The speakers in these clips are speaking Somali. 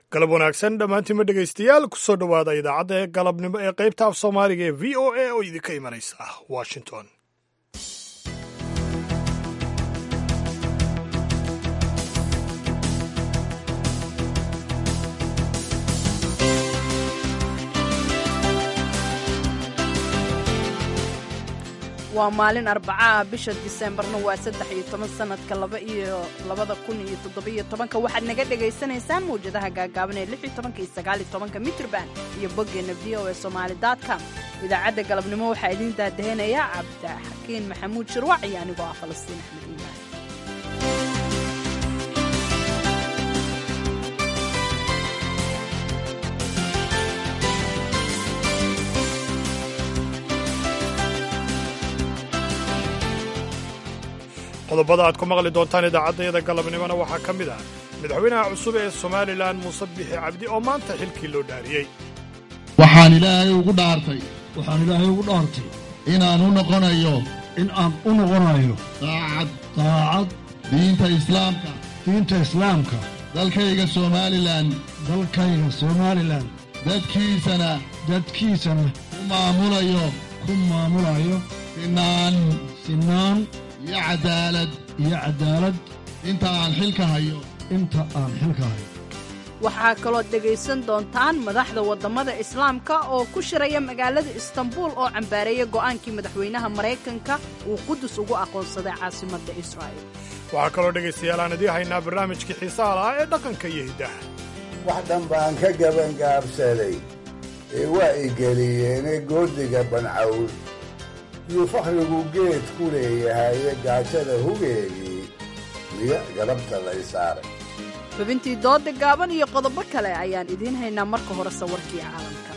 galab wanaagsan dhammaantiinma dhegaystayaal kusoo dhowaada idaacadda ee galabnimo ee qaybta af soomaaliga ee v o a oo idinka imanaysa washington waa maalin arbacaah bisha diseembarna waa saddex iyo toban sanadka laba iyo labada kun iyo toddobiyo tobanka waxaad naga dhagaysanaysaan mawjadaha gaagaaban ee lix iyo tobanka iyo sagaal iyo tobanka mitrban iyo boggeenna v o e somaali com idaacadda galabnimo waxaa idiin daadaheynaya cabdixakiin maxamuud shirwac iyo anigoo ah falastiin axmed iimaan qodobada aad ku maqli doontaan idaacaddayada galabnimona waxaa ka mid ah madaxweynaha cusub ee somalilan muuse bixi cabdi oo maanta xilkii loo dhaariyey waxaan ilaahay ugu dhaartay waxaan ilaahay ugu dhaartay inaan u noqonayo in aan u noqonayo daacad daacad diinta islaamka diinta islaamka dalkayga somalilan dalkayga somalilan dadkiisana dadkiisana u maamulayo ku maamulayo sinaan sinaan iyo caddaalad iyo caddaalad inta aan xilka hayo inta aan xilka hayo waxaa kalood dhegaysan doontaan madaxda waddamada islaamka oo ku shiraya magaalada istanbuul oo cambaareeya go'aankii madaxweynaha maraykanka uu qudus ugu aqoonsaday caasimadda israa'il waxaa kaloo dhegaystayaal aan idiin haynaa barnaamijkii xiisaha lahaa ee dhaqanka iyo hiddaha wax dhan baan ka gabangaabsaday ee waa i geliyeene goodiga bancawl yuu fakhrigu geed ku leeyahaye gaajada hugeegii miya galabta lay saaray xubintii dooda gaaban iyo qodobo kale ayaan idiin haynaa marka hore sawarkii caalamka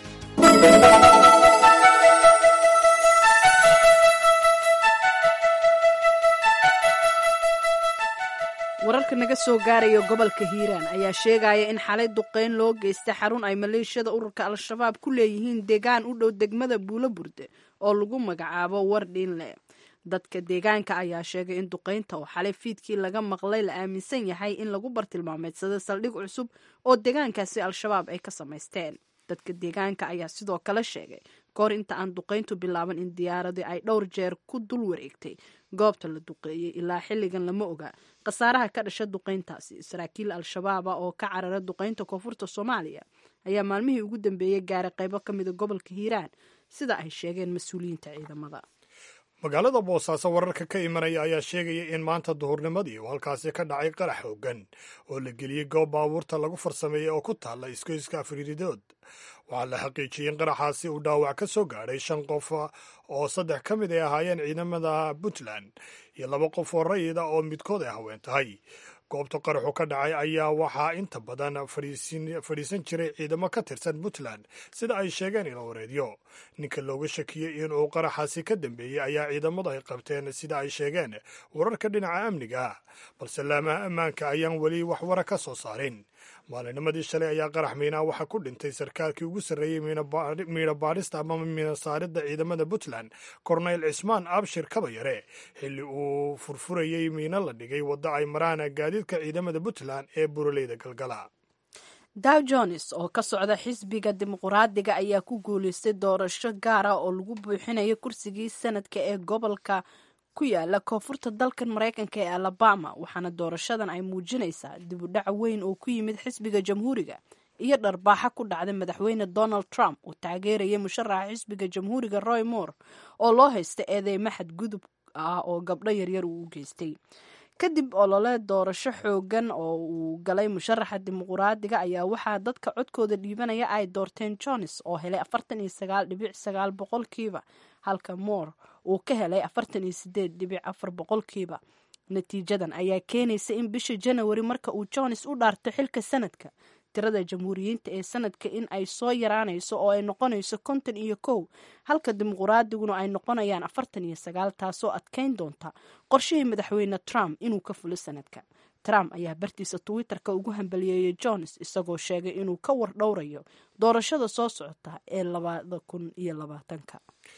wararka naga soo gaaraya gobolka hiiraan ayaa sheegaya in xalay duqayn loo geystay xarun ay maleeshiyada ururka al-shabaab ku leeyihiin deegaan u dhow degmada buulo burde oo lagu magacaabo wardhiinle dadka deegaanka ayaa sheegay in duqaynta oo xalay fiidkii laga maqlay la aaminsan yahay in lagu bartilmaameedsada saldhig cusub oo deegaankaasi al-shabaab ay ka samaysteen dadka deegaanka ayaa sidoo kale sheegay kahor inta aan duqayntu bilaaban in diyaaradii ay dhowr jeer ku dul wareegtay goobta la duqeeyey ilaa xilligan lama oga khasaaraha ka dhasha duqayntaasi saraakiil al-shabaaba oo ka carara duqaynta koonfurta soomaaliya ayaa maalmihii ugu dambeeyey gaaray qaybo ka mida gobolka hiiraan sida ay sheegeen mas-uuliyiinta ciidamada magaalada boosaaso wararka ka imanaya ayaa sheegaya in maanta duhurnimadii uu halkaasi ka dhacay qarax hoogan oo la geliyey goob baabuurta lagu farsameeyey oo ku taalla iskoyska afriiridood waxaa la xaqiijiyey in qaraxaasi uu dhaawac ka soo gaadhay shan qof oo saddex ka mid ay ahaayeen ciidamada puntland iyo laba qof oo rayida oo midkood ay haween tahay goobta qaraxu ka dhacay ayaa waxaa inta badan fadhiisan jiray ciidamo ka tirsan puntland sida ay sheegeen ilowareedyo ninka looga shakiyey inuu qaraxaasi ka dambeeyey ayaa ciidamadu ay qabteen sida ay sheegeen wararka dhinaca amniga ah balse laamaha ammaanka ayaan weli wax wara ka soo saarin maalinimadii shalay ayaa qarax miinaa waxaa ku dhintay sarkaalkii ugu sarreeyey miina baadhista ama miina saaridda ciidamada puntland korneyl cismaan abshir kabayare xilli uu furfurayey miino la dhigay waddo ay maraan gaadiidka ciidamada puntland ee buraleyda galgala dow jones oo ka socda xisbiga dimuquraadiga ayaa ku guulaystay doorasho gaara oo lagu buuxinayo kursigii sanadka ee gobolka ku yaala koonfurta dalkan maraykanka ee alabama waxaana doorashadan ay muujinaysaa dib u dhac weyn oo ku yimid xisbiga jamhuuriga iyo dharbaaxa ku dhacday madaxweyne donald trump uu taageerayay musharaxa xisbiga jamhuuriga roy moore oo loo haysta eedeymo xadgudub ah oo gabdho yaryar uu u geystay kadib olole doorasho xoogan oo uu galay musharaxa dimuquraadiga ayaa waxaa dadka codkooda dhiibanaya ay doorteen jones oo helay afartan iyo sagaal dhibic sagaal boqolkiiba halka moore uu ka helay afartan iyo sideed dhibic afar boqolkiiba natiijadan ayaa keenaysa in bisha janawari marka uu jones u dhaarto xilka sanadka tirada jamhuuriyiinta ee sanadka in ay soo yaraanayso oo ay noqonayso konton iyo kow halka dimuquraadiguna ay noqonayaan afartan iyo sagaal taasoo adkayn doonta qorshihii madaxweyne trump inuu ka fulo sanadka trump ayaa bartiisa twitterka ugu hambaliyeeyey jones isagoo sheegay inuu ka war dhowrayo doorashada soo socota ee labada kun iyo labaatanka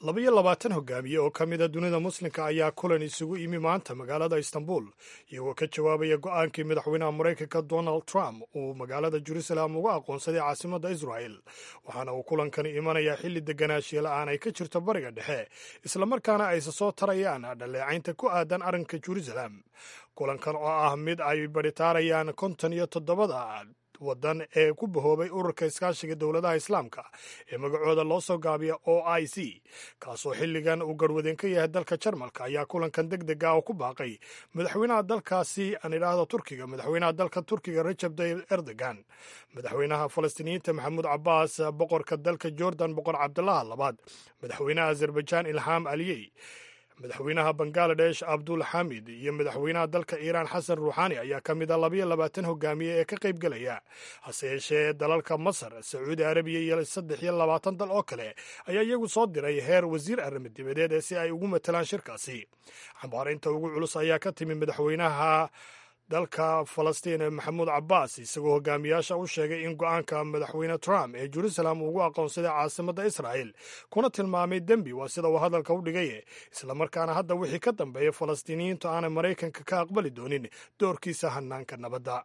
labaiyo labaatan hogaamiye oo ka mida dunida muslimka ayaa kulan isugu imi maanta magaalada istanbul iyagoo ka jawaabaya go-aankii madaxweynaha maraykanka donald trump uu magaalada jerusalem uga aqoonsaday caasimadda israel waxaana uu kulankani imanayaa xilli deganaanshiya la-aan ay ka jirto bariga dhexe islamarkaana ayse soo tarayaan dhaleecaynta ku aadan arrinka jerusalem kulankan oo ah mid ay baritaarayaan konton iyo toddobada wadan ee ku bahoobay ururka iskaashiga dowladaha islaamka ee magacooda loo soo gaabiya o i c kaasoo xilligan uu garwadeen ka yahay dalka jarmalka ayaa kulankan deg deg ah oo ku baaqay madaxweynaha dalkaasi aan idhaahdo turkiga madaxweynaha dalka turkiga rajab tayyib erdogan madaxweynaha falastiiniyiinta maxamuud cabaas boqorka dalka jordan boqor cabdulaha labaad madaxweynaha azerbaijan ilham aliyey madaxweynaha bangaladesh abdul xamid iyo madaxweynaha dalka iiraan xasan ruuxaani ayaa ka mid a labayo labaatan hogaamiye ee ka qayb gelaya hase yeeshee dalalka masar sacuudi arabiya iyo saddex iyo labaatan dal oo kale ayaa iyagu soo diray heer wasiir arrimo dibadeed ee si ay ugu matalaan shirkaasi xambaarinta ugu culus ayaa ka timi madaxweynaha dalka falastiin maxamuud cabaas isagoo hogaamiyaasha u sheegay in go-aanka madaxweyne trump ee jerusalem ugu aqoonsaday caasimadda israel kuna tilmaamay dembi waa sida uu hadalka u dhigay islamarkaana hadda wixii ka dambeeya falastiiniyiintu aanay maraykanka ka aqbali doonin doorkiisa hanaanka nabadda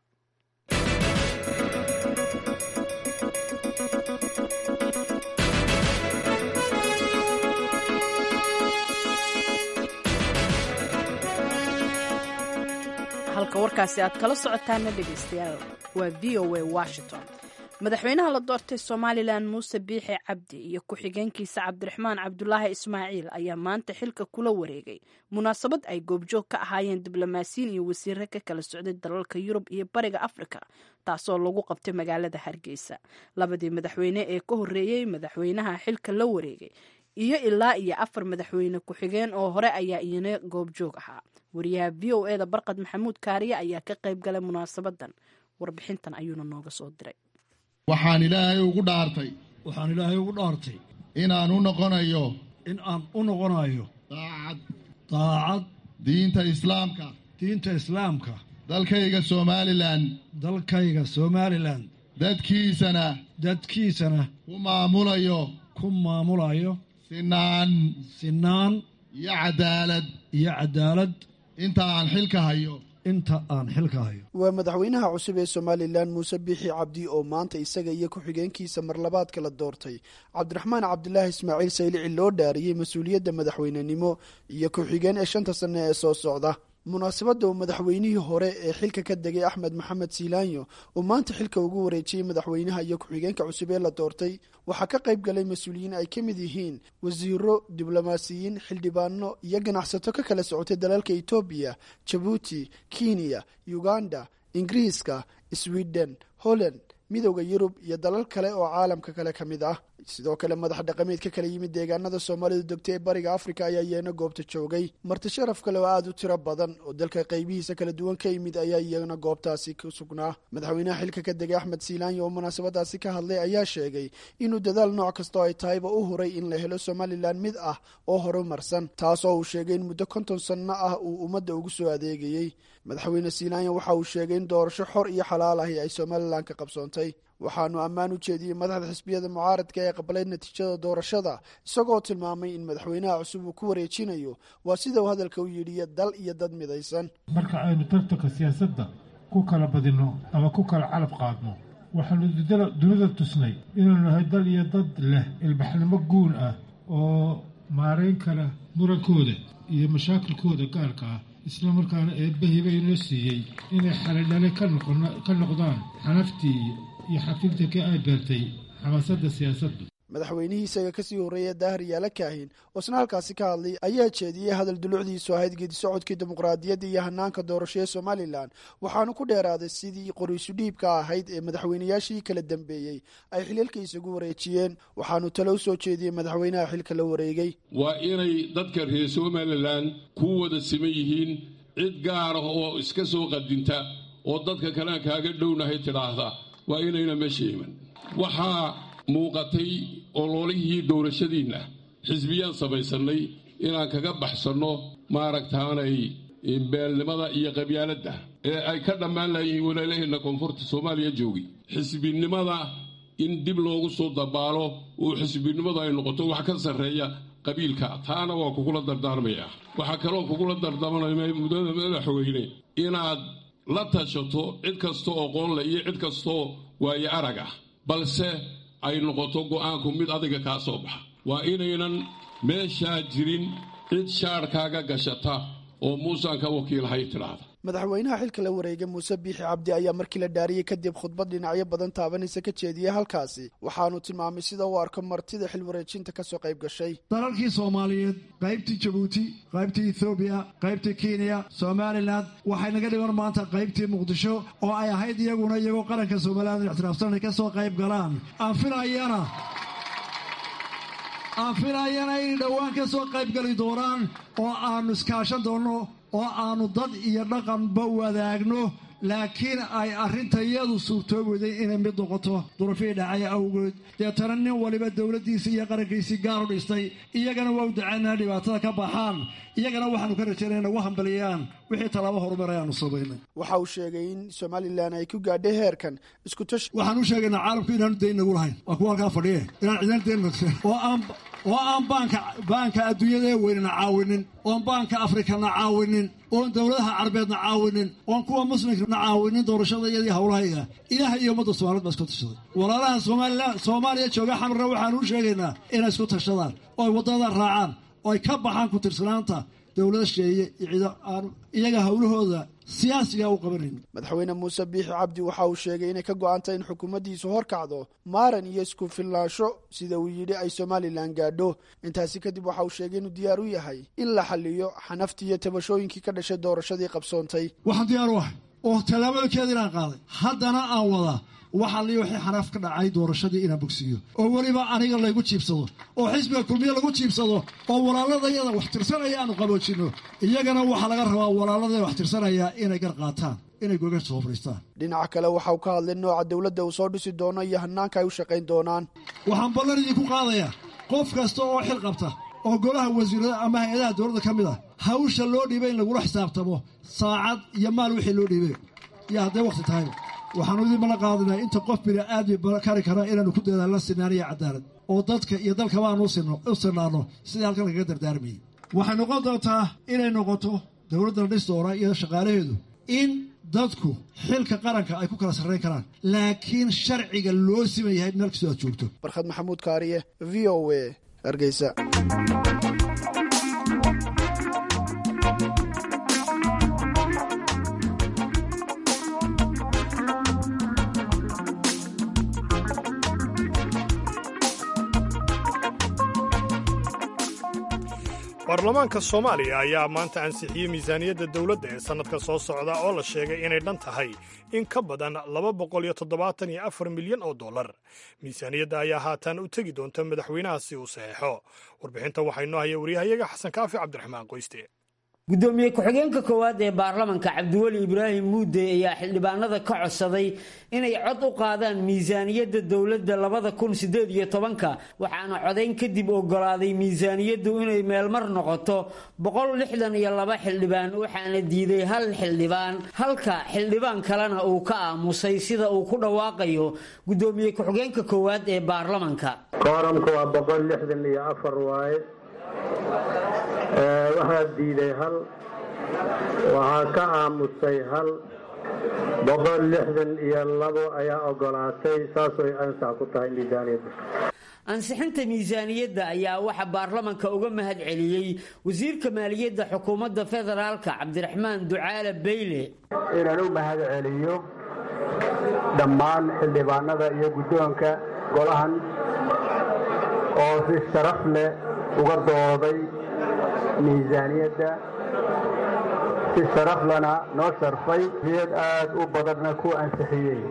halka warkaasi aad kala socotaana dhegaystayaal waa v o a washington madaxweynaha la doortay somalilan muuse biixi cabdi iyo ku-xigeenkiisa cabdiraxmaan cabdulaahi ismaaciil ayaa maanta xilka kula wareegay munaasabad ay goobjoog ka ahaayeen diblomaasiyiin iyo wasiire ka kala socday dalalka yurub iyo bariga afrika taasoo lagu qabtay magaalada hargeysa labadii madaxweyne ee ka horreeyey madaxweynaha xilka la wareegay iyo ilaa iyo afar madaxweyne ku-xigeen oo hore ayaa iyana goobjoog ahaa wariyaha v o eda barqad maxamuud kaariye ayaa ka qayb galay munaasabadan warbixintan ayuuna nooga soo diray waxaan ilaahay ugu dhaartay waxaan ilaahay ugu dhaartay inaan u noqonayo in aan u noqonayo daacad daacad diinta islaamka diinta islaamka dalkayga somalilan dalkayga somalilan dadkiisana dadkiisana ku maamulayo ku maamulayo sinaan sinaan iyo cadaalad iyo cadaalad inta aan xilka hayo inta aan xilka hayo waa madaxweynaha cusub ee somalilan muuse biixi cabdi oo maanta isaga iyo ku-xigeenkiisa marlabaadka la doortay cabdiraxmaan cabdilaahi ismaaciil saylici loo dhaariyey mas-uuliyadda madaxweynenimo iyo ku-xigeen ee shanta sanne ee soo socda munaasabadda uu madaxweynihii hore ee xilka ka degay axmed maxamed siilaanyo uu maanta xilka ugu wareejiyey madaxweynaha iyo ku-xigeenka cusub ee la doortay waxaa ka qayb galay mas-uuliyiin ay ka mid yihiin wasiiro diblomaasiyiin xildhibaano iyo ganacsato ka kala socotay dalalka etoobiya jabuuti kenya uganda ingiriiska sweden holland midowda yurub iyo dalal kale oo caalamka kale ka mid ah sidoo kale madax dhaqameed ka kala yimid deegaanada soomaalidu degtay ee bariga afrika ayaa iyana goobta joogay marti sharaf kale oo aada u tiro badan oo dalka qaybihiisa kala duwan ka yimid ayaa iyana goobtaasi ku sugnaa madaxweynaha xilka ka degay axmed siilaanyo oo munaasabadaasi ka hadlay ayaa sheegay inuu dadaal nooc kastoo ay tahayba u huray in la helo somalilan mid ah oo horumarsan taas oo uu sheegay in muddo konton sanno ah uu ummadda ugu soo adeegayey madaxweyne siilaanyo waxa uu sheegay in doorasho xor iyo xalaal ahi ay somalilan ka qabsoontay waxaanu ammaan u jeediyey madaxda xisbiyada mucaaradka ee qabalay natiijada doorashada isagoo tilmaamay in madaxweynaha cusub uu ku wareejinayo waa sida uu hadalka u yidhiyo dal iyo dad midaysan marka aynu tartanka siyaasadda ku kala badinno ama ku kala calab qaadno waxaanu dunida tusnay inuu nahay dal iyo dad leh ilbaxnimo guun ah oo maarayn kara murankooda iyo mashaakilkooda gaarka ah isla markaana eebbahiba inoo siiyey inay xalidhale ka noqdaan xanaftii iyo xafiltanka ay beertay xamaasadda siyaasaddu madaxweynihii isaga kasii horreeya daahir yaala kaahin oo isna halkaasi ka hadlay ayaa jeediyey hadal dulucdiisu ahayd geedi socodkii dimuqraadiyadda iyo hanaanka doorasho ee somalilan waxaanu ku dheeraaday sidii qoriisu dhiibka ahayd ee madaxweynayaashii kala dambeeyey ay xiliilka isagu wareejiyeen waxaanu talo u soo jeediyey madaxweynaha xilka la wareegay waa inay dadka reer somalilan ku wada siman yihiin cid gaar ah oo iska soo qadinta oo dadka kalean kaaga dhownahay tidhaahda waa inayna meesha iman waxaa muuqatay ololihii doorashadiinna xisbiyaan samaysannay inaan kaga baxsanno maaragtaanay beelnimada iyo qabyaaladda ee ay ka dhammaan layihiin walaalaheenna koonfurta soomaaliya joogi xisbinimada in dib loogu soo dabaalo oo xisbinimadu ay noqoto wax ka sarreeya qabiilka taana waa kugula dardaarmayaa waxaa kaloo kugula dardaarmaya mudada madaxweyne inaad la tashato cid kasta oo qoonleh iyo cid kastaoo waaye arag ah balse ay noqoto go'aanku mid adiga kaa soo baxa waa inaynan meeshaa jirin cid shaadhkaaga gashata oo muusaan ka wakiilhay tidhaahda madaxweynaha xilka la wareegay muuse biixi cabdi ayaa markii la dhaariyey kadib khudbad dhinacyo badan taabanaysa ka jeediyey halkaasi waxaanu tilmaamay sida uu arko martida xil wareejinta kasoo qayb gashay dalalkii soomaaliyeed qaybtii jabuuti qaybtii ethoobiya qaybtii kenya somalilan waxay naga dhiman maanta qaybtii muqdisho oo ay ahayd iyaguna iyagoo qaranka somalilan ixtiraafsan ay ka soo qayb galaan aan filayana aan filayana inay dhowaan ka soo qayb gali doonaan oo aannu iskaashan doonno oo aannu dad iyo dhaqanba wadaagno laakiin ay arrintayadu suurtoobeyday inay mid noqoto durufihii dhacay awgeed deetana nin waliba dowladdiisii iyo qarankiisii gaar u dhistay iyagana waa u dacaynaa dhibaatada ka baxaan iyagana waxaanu ka rajaynay nagu hambaliyaan wixii tallaabo horumar ayaanu samaynay waxa uu sheegay in somalilan ay ku gaadhay heerkan iskutash waxaan u sheegaynaa caalamku inaanu dayn nagu lahayn waa kuwa halkaa fadhiye inaan cidan dayn oo aan oo aan baanka baanka adduunyada weynana caawinin oon baanka afrikana caawinin oon dowladaha carabeedna caawinin oon kuwa muslimkana caawinin doorashada iyadii howlahayga ilaah iyo ummadda soomaaliyed baa isku tashaday walaalaha somalilan soomaaliya jooga xamarna waxaanu u sheegaynaa inay isku tashadaan oo ay waddada raacaan oo ay ka baxaan ku tirsanaanta dowlada sheeye iyo ciido aanu iyaga howlahooda siyaasiga u qabanayn madaxweyne muuse biixi cabdi waxa uu sheegay inay ka go-antay in xukuumaddiisu horkacdo maaran iyo isku filnaansho sida uu yidhi ay somalilan gaadho intaasi kadib waxa uu sheegay inuu diyaar u yahay in la xaliyo xanaftii iyo tabashooyinkii ka dhashay doorashadii qabsoontay waxaan diyaar u ahay oo tallaabooyinkeeda inaan qaaday haddana aan wadaa waxaa lii wixii xanaaf ka dhacay doorashadii inaan bogsiiyo oo weliba aniga laygu jiibsado oo xisbiga kulmiye lagu jiibsado oo walaaladayada wax tirsanaya aanu qaboojinno iyagana waxaa laga rabaa walaaladaya wax tirsanaya inay gar qaataan inay goga soo fadhiistaan dhinaca kale waxa uu ka hadlay nooca dowladda uu soo dhisi doono iyo hanaanka ay u shaqayn doonaan waxaan ballan idinku qaadayaa qof kasta oo xil qabta oo golaha wasiirada ama hay-adaha dowladda ka mid ah hawsha loo dhiibay in lagula xisaabtamo saacad iyo maal wixii loo dhiibay iyo hadday wakhti tahayba waxaanu idin bala qaadinaa inta qof bini aadmi kari kara inaanu ku dadaalno sinaan iyo cadaalad oo dadka iyo dalkaba aanu u sinaanno sidii halkan lagaga dardaarmayay waxay noqon doontaa inay noqoto dowladda la dhis doona iyo shaqaalaheedu in dadku xilka qaranka ay ku kala sarrayn karaan laakiin sharciga loo siman yahay meel kastoo aad joogto barkhad maxamuud kaariye v o a hargeysa baarlamaanka soomaaliya ayaa maanta ansixiyey miisaaniyadda dowladda ee sannadka soo socda oo la sheegay inay dhan tahay in ka badan laba boqol iyo toddobaatan iyo afar milyan oo dollar miisaaniyadda ayaa haatan u tegi doonta madaxweynaha si uu saxeexo warbixinta waxaa inoo haya waryahayaga xasan kaafi cabdiraxmaan qoyste gudoomiye ku-xigeenka koowaad ee baarlamanka cabdiweli ibraahim muude ayaa xildhibaanada ka codsaday inay cod u qaadaan miisaaniyadda dowladda labada kun sideed iyo tobanka waxaana codayn kadib ogolaaday miisaaniyaddu inay meelmar noqoto boqol lixdan iyo laba xildhibaan waxaana diiday hal xildhibaan halka xildhibaan kalena uu ka aamusay sida uu ku dhawaaqayo gudoomiye ku-xigeenka koowaad ee baarlamanka kooramka waa boqol lixdan iyo afar waaye waxaa diiday hal waxaa ka aamusay hal boqol lixdan iyo labo ayaa ogolaatay saasay ansax ku tahay miisaaniyadda ansixinta miisaaniyadda ayaa waxaa baarlamanka uga mahad celiyey wasiirka maaliyadda xukuumadda federaalka cabdiraxmaan ducaale bayle inaan u mahad celiyo dhammaan xildhibaanada iyo guddoonka golahan oo si sharaf leh uga dooday miisaaniyadda si sharaf lana noo sharfay iyad aad u badanna ku ansixiyey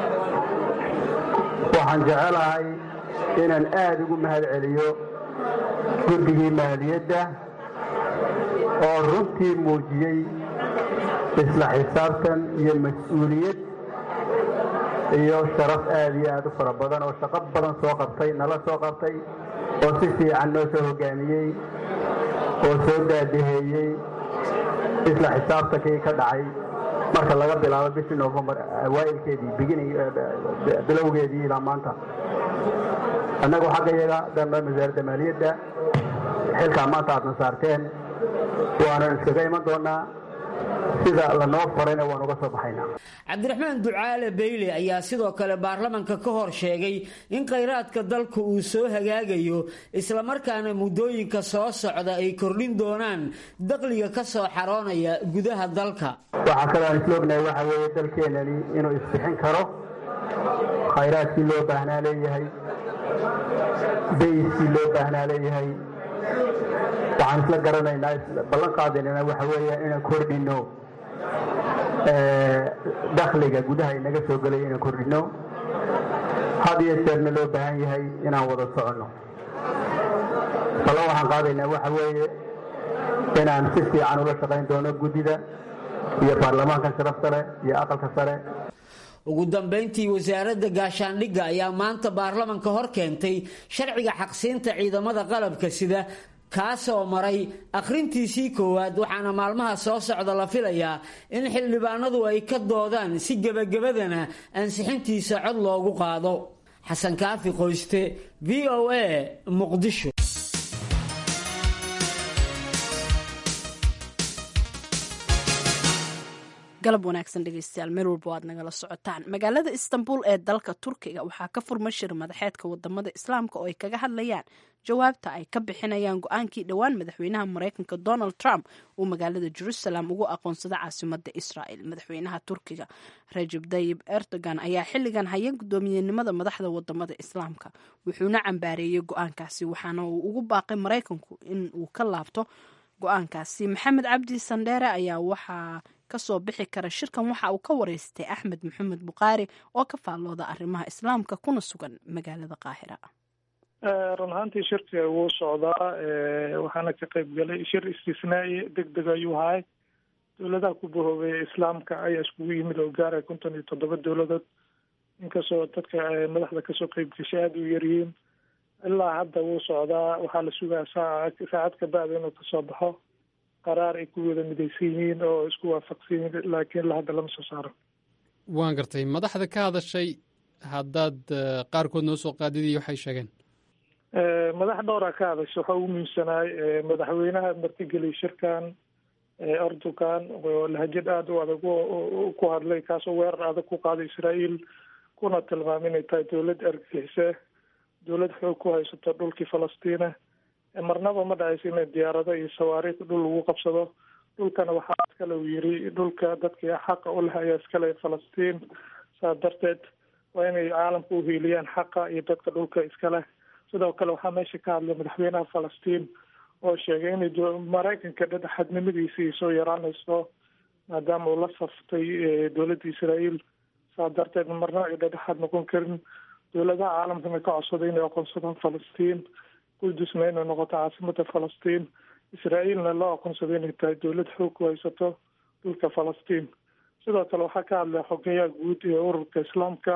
waxaan jecelahay inaan aad ugu mahad celiyo guddigii maaliyadda oo runtii muujiyey isla xisaabtan iyo mas-uuliyad iyo sharaf aad iyo aad u fara badan oo shaqo badan soo qabtay nala soo qabtay oo si fiican noo soo hogaamiyey oo soo daadaheeyey isla xisaabtankii ka dhacay marka laga bilaabo bishii novembar awaailkeedii beginning bilowgeedii ilaa maanta annagu xagga yaga dhanba wasaaradda maaliyadda xilkaa maanta aadna saarteen waanan iskaga iman doonaa sida lanoo farayna waan uga soo baxaynaa cabdiraxmaan ducaale beyle ayaa sidoo kale baarlamanka ka hor sheegay in khayraadka dalka uu soo hagaagayo islamarkaana muddooyinka soo socda ay kordhin doonaan daqliga ka soo xaroonaya gudaha dalka waxaa kaloo aan isla ognahay waxa weeye dalkeenani inuu isbixin karo khayraadkii loo baahnaa leeyahay bayskii loo baahnaa leeyahay waxaan isla garanaynaa ballan qaadaynana waxa weeye inaan kordhino dakhliga gudaha inaga soo gelay inaan kordhino had iyo jeerna loo baahan yahay inaan wada soconno ballan waxaan qaadaynaa waxa weeye inaan si fiican ula shaqayn doono guddida iyo baarlamaanka sharafta leh iyo aqalka sare ugu dambayntii wasaaradda gaashaandhigga ayaa maanta baarlamanka hor keentay sharciga xaqsiinta ciidamada qalabka sida kaasoo maray akhrintiisii koowaad waxaana maalmaha soo socda la filayaa in xildhibaanadu ay ka doodaan si gebagabadana ansixintiisa cod loogu qaado xasan kaafi qoyste v o a muqdisho galab wanaagsan dhegeystayaal meel walba aad nagala socotaan magaalada istanbul ee dalka turkiga waxaa ka furmay shir madaxeedka wadamada islaamka oo ay kaga hadlayaan jawaabta ay ka bixinayaan go-aankii dhowaan madaxweynaha mareykanka donald trump uu magaalada jerusalem ugu aqoonsada caasimada israel madaxweynaha turkiga rajab dayib erdogan ayaa xiligan haya guddoomiyenimada madaxda wadamada islaamka wuxuuna cambaareeyey go-aankaasi waxaana uu ugu baaqay mareykanku in uu ka laabto go-aankaasi maxamed cabdi sandheere ayaa waxaa kasoo bixi kara shirkan waxa uu ka wareystay axmed maxamed bukhaari oo ka faallooda arrimaha islaamka kuna sugan magaalada qaahira run ahaantii shirka wuu socdaa waxaana ka qayb galay shir istisnaa'i deg deg ayuu ahay dowladaha ku bahoobeeya islaamka ayaa iskugu yimid oo gaaraya konton iyo toddoba dowladood inkastoo dadka madaxda kasoo qeyb gashay aada u yaryihiin ilaa hadda wuu socdaa waxaa la sugaa saaca saacad ka bacda inuu kasoo baxo qaraar ay ku wada midaysan yihiin oo isku waafaqsan yihiin laakiin ilaa hadda lama soo saaro waan gartay madaxda ka hadashay haddaad qaarkood noo soo qaadidii waxay sheegeen madax dhowra ka hadasha waxaa ugu muhiimsanaay madaxweynaha martigeliyay shirkan erdogan oo lahajad aada u adag ku hadlay kaasoo weerar adag ku qaaday israael kuna tilmaamay inay tahay dowlad argagixise dowlad xoog ku haysato dhulkii falastiina marnaba ma dhacaysa inay diyaarado iyo sawaariikh dhul lagu qabsado dhulkana waxaa iskale uu yiri dhulka dadkii xaqa u leh ayaa iskale falastiin saas darteed waa inay caalamka u hiiliyaan xaqa iyo dadka dhulka iskaleh sidoo kale waxaa meesha ka hadlay madaxweynaha falastiin oo sheegay inay maraykanka dhexadnimadiisa ay soo yaraanayso maadaama uu la saftay dowladda israael saas darteed marna ay dhedhexaad noqon karin dowladaha caalamkana ka codsaday inay aqoonsadaan falastiin qudusna inay noqoto caasimada falastiin israaeilna loo aqoonsaday inay tahay dowlad xoog ku haysato dhulka falastiin sidoo kale waxaa ka hadlay xogeyaha guud ee ururka islaamka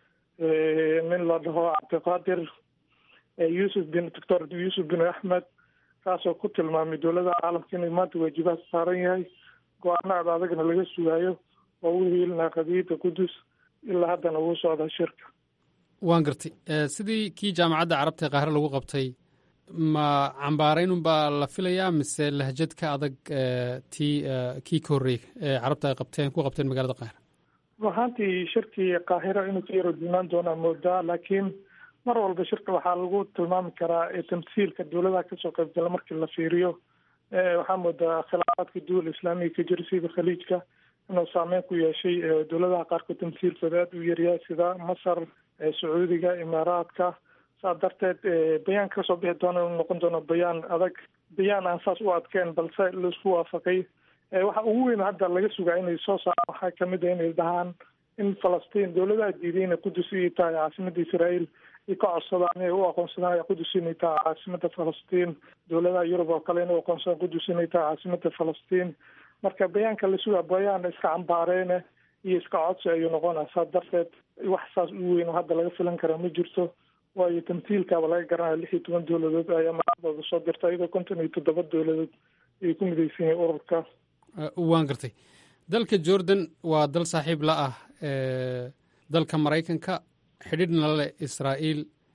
nin la dhaho cabdiqaadir yuusuf bin doctor yuusuf bin axmed kaasoo ku tilmaamay dowladaha caalamka inay maanta waajibaad saaran yahay go-aano ad adagna laga sugaayo oo u hiilinaa qadiyadda qudus ilaa haddana wuu socdaa shirka waan gartay sidii kii jaamacadda carabta ee qaahre lagu qabtay ma cambaaraynunbaa la filayaa mise lahjad ka adag tii kii ka horreeyey ee carabta ay qabteen ku qabteen magaalada qaahira ruahaantii shirkii qaahira inuu ka yaro duunaan doonaa moodaa laakiin mar walba shirka waxaa lagu tilmaami karaa tamsiilka dowladaha kasoo qaybgala markii la fiiriyo waxaa moodaa khilaafaadka duwal islaamiga ka jira sida khaliijka inuu saameyn ku yeeshay dowladaha qaarkood tamsiilkooda aada u yaryahay sida masar sacuudiga imaaraadka saas darteed bayaan kasoo bixi doona inuu noqon doono bayaan adag bayaan aan saas u adkeen balse laisku waafaqay waxa ugu weyn hadda laga sugaa inay soo saaraan waxaa kamid a inay dhahaan in falastiin dowladaha diiday inay qudus inay tahay caasimada israael ay ka codsadaan inay u aqoonsadaan qudus inay tahay caasimada falastiin dowladaha yurub oo kale inay u aqoonsadaan qudus inay tahay caasimada falastiin marka bayaanka la sugaa bayaan iska cambaareene iyo iska codsi ayuu noqonaa saas darteed wax saas u weyn oo hadda laga filan karaa ma jirto waayo tamtiilkaaba laga garanaya lix iyo toban dowladood ayaa madaxdooda soo dirta iyadoo konton iyo toddoba dowladood ay ku midaysan yihiin ururka waan gartay dalka jordan waa dal saaxiib la ah dalka maraykanka xidhiidhna leh israa'iil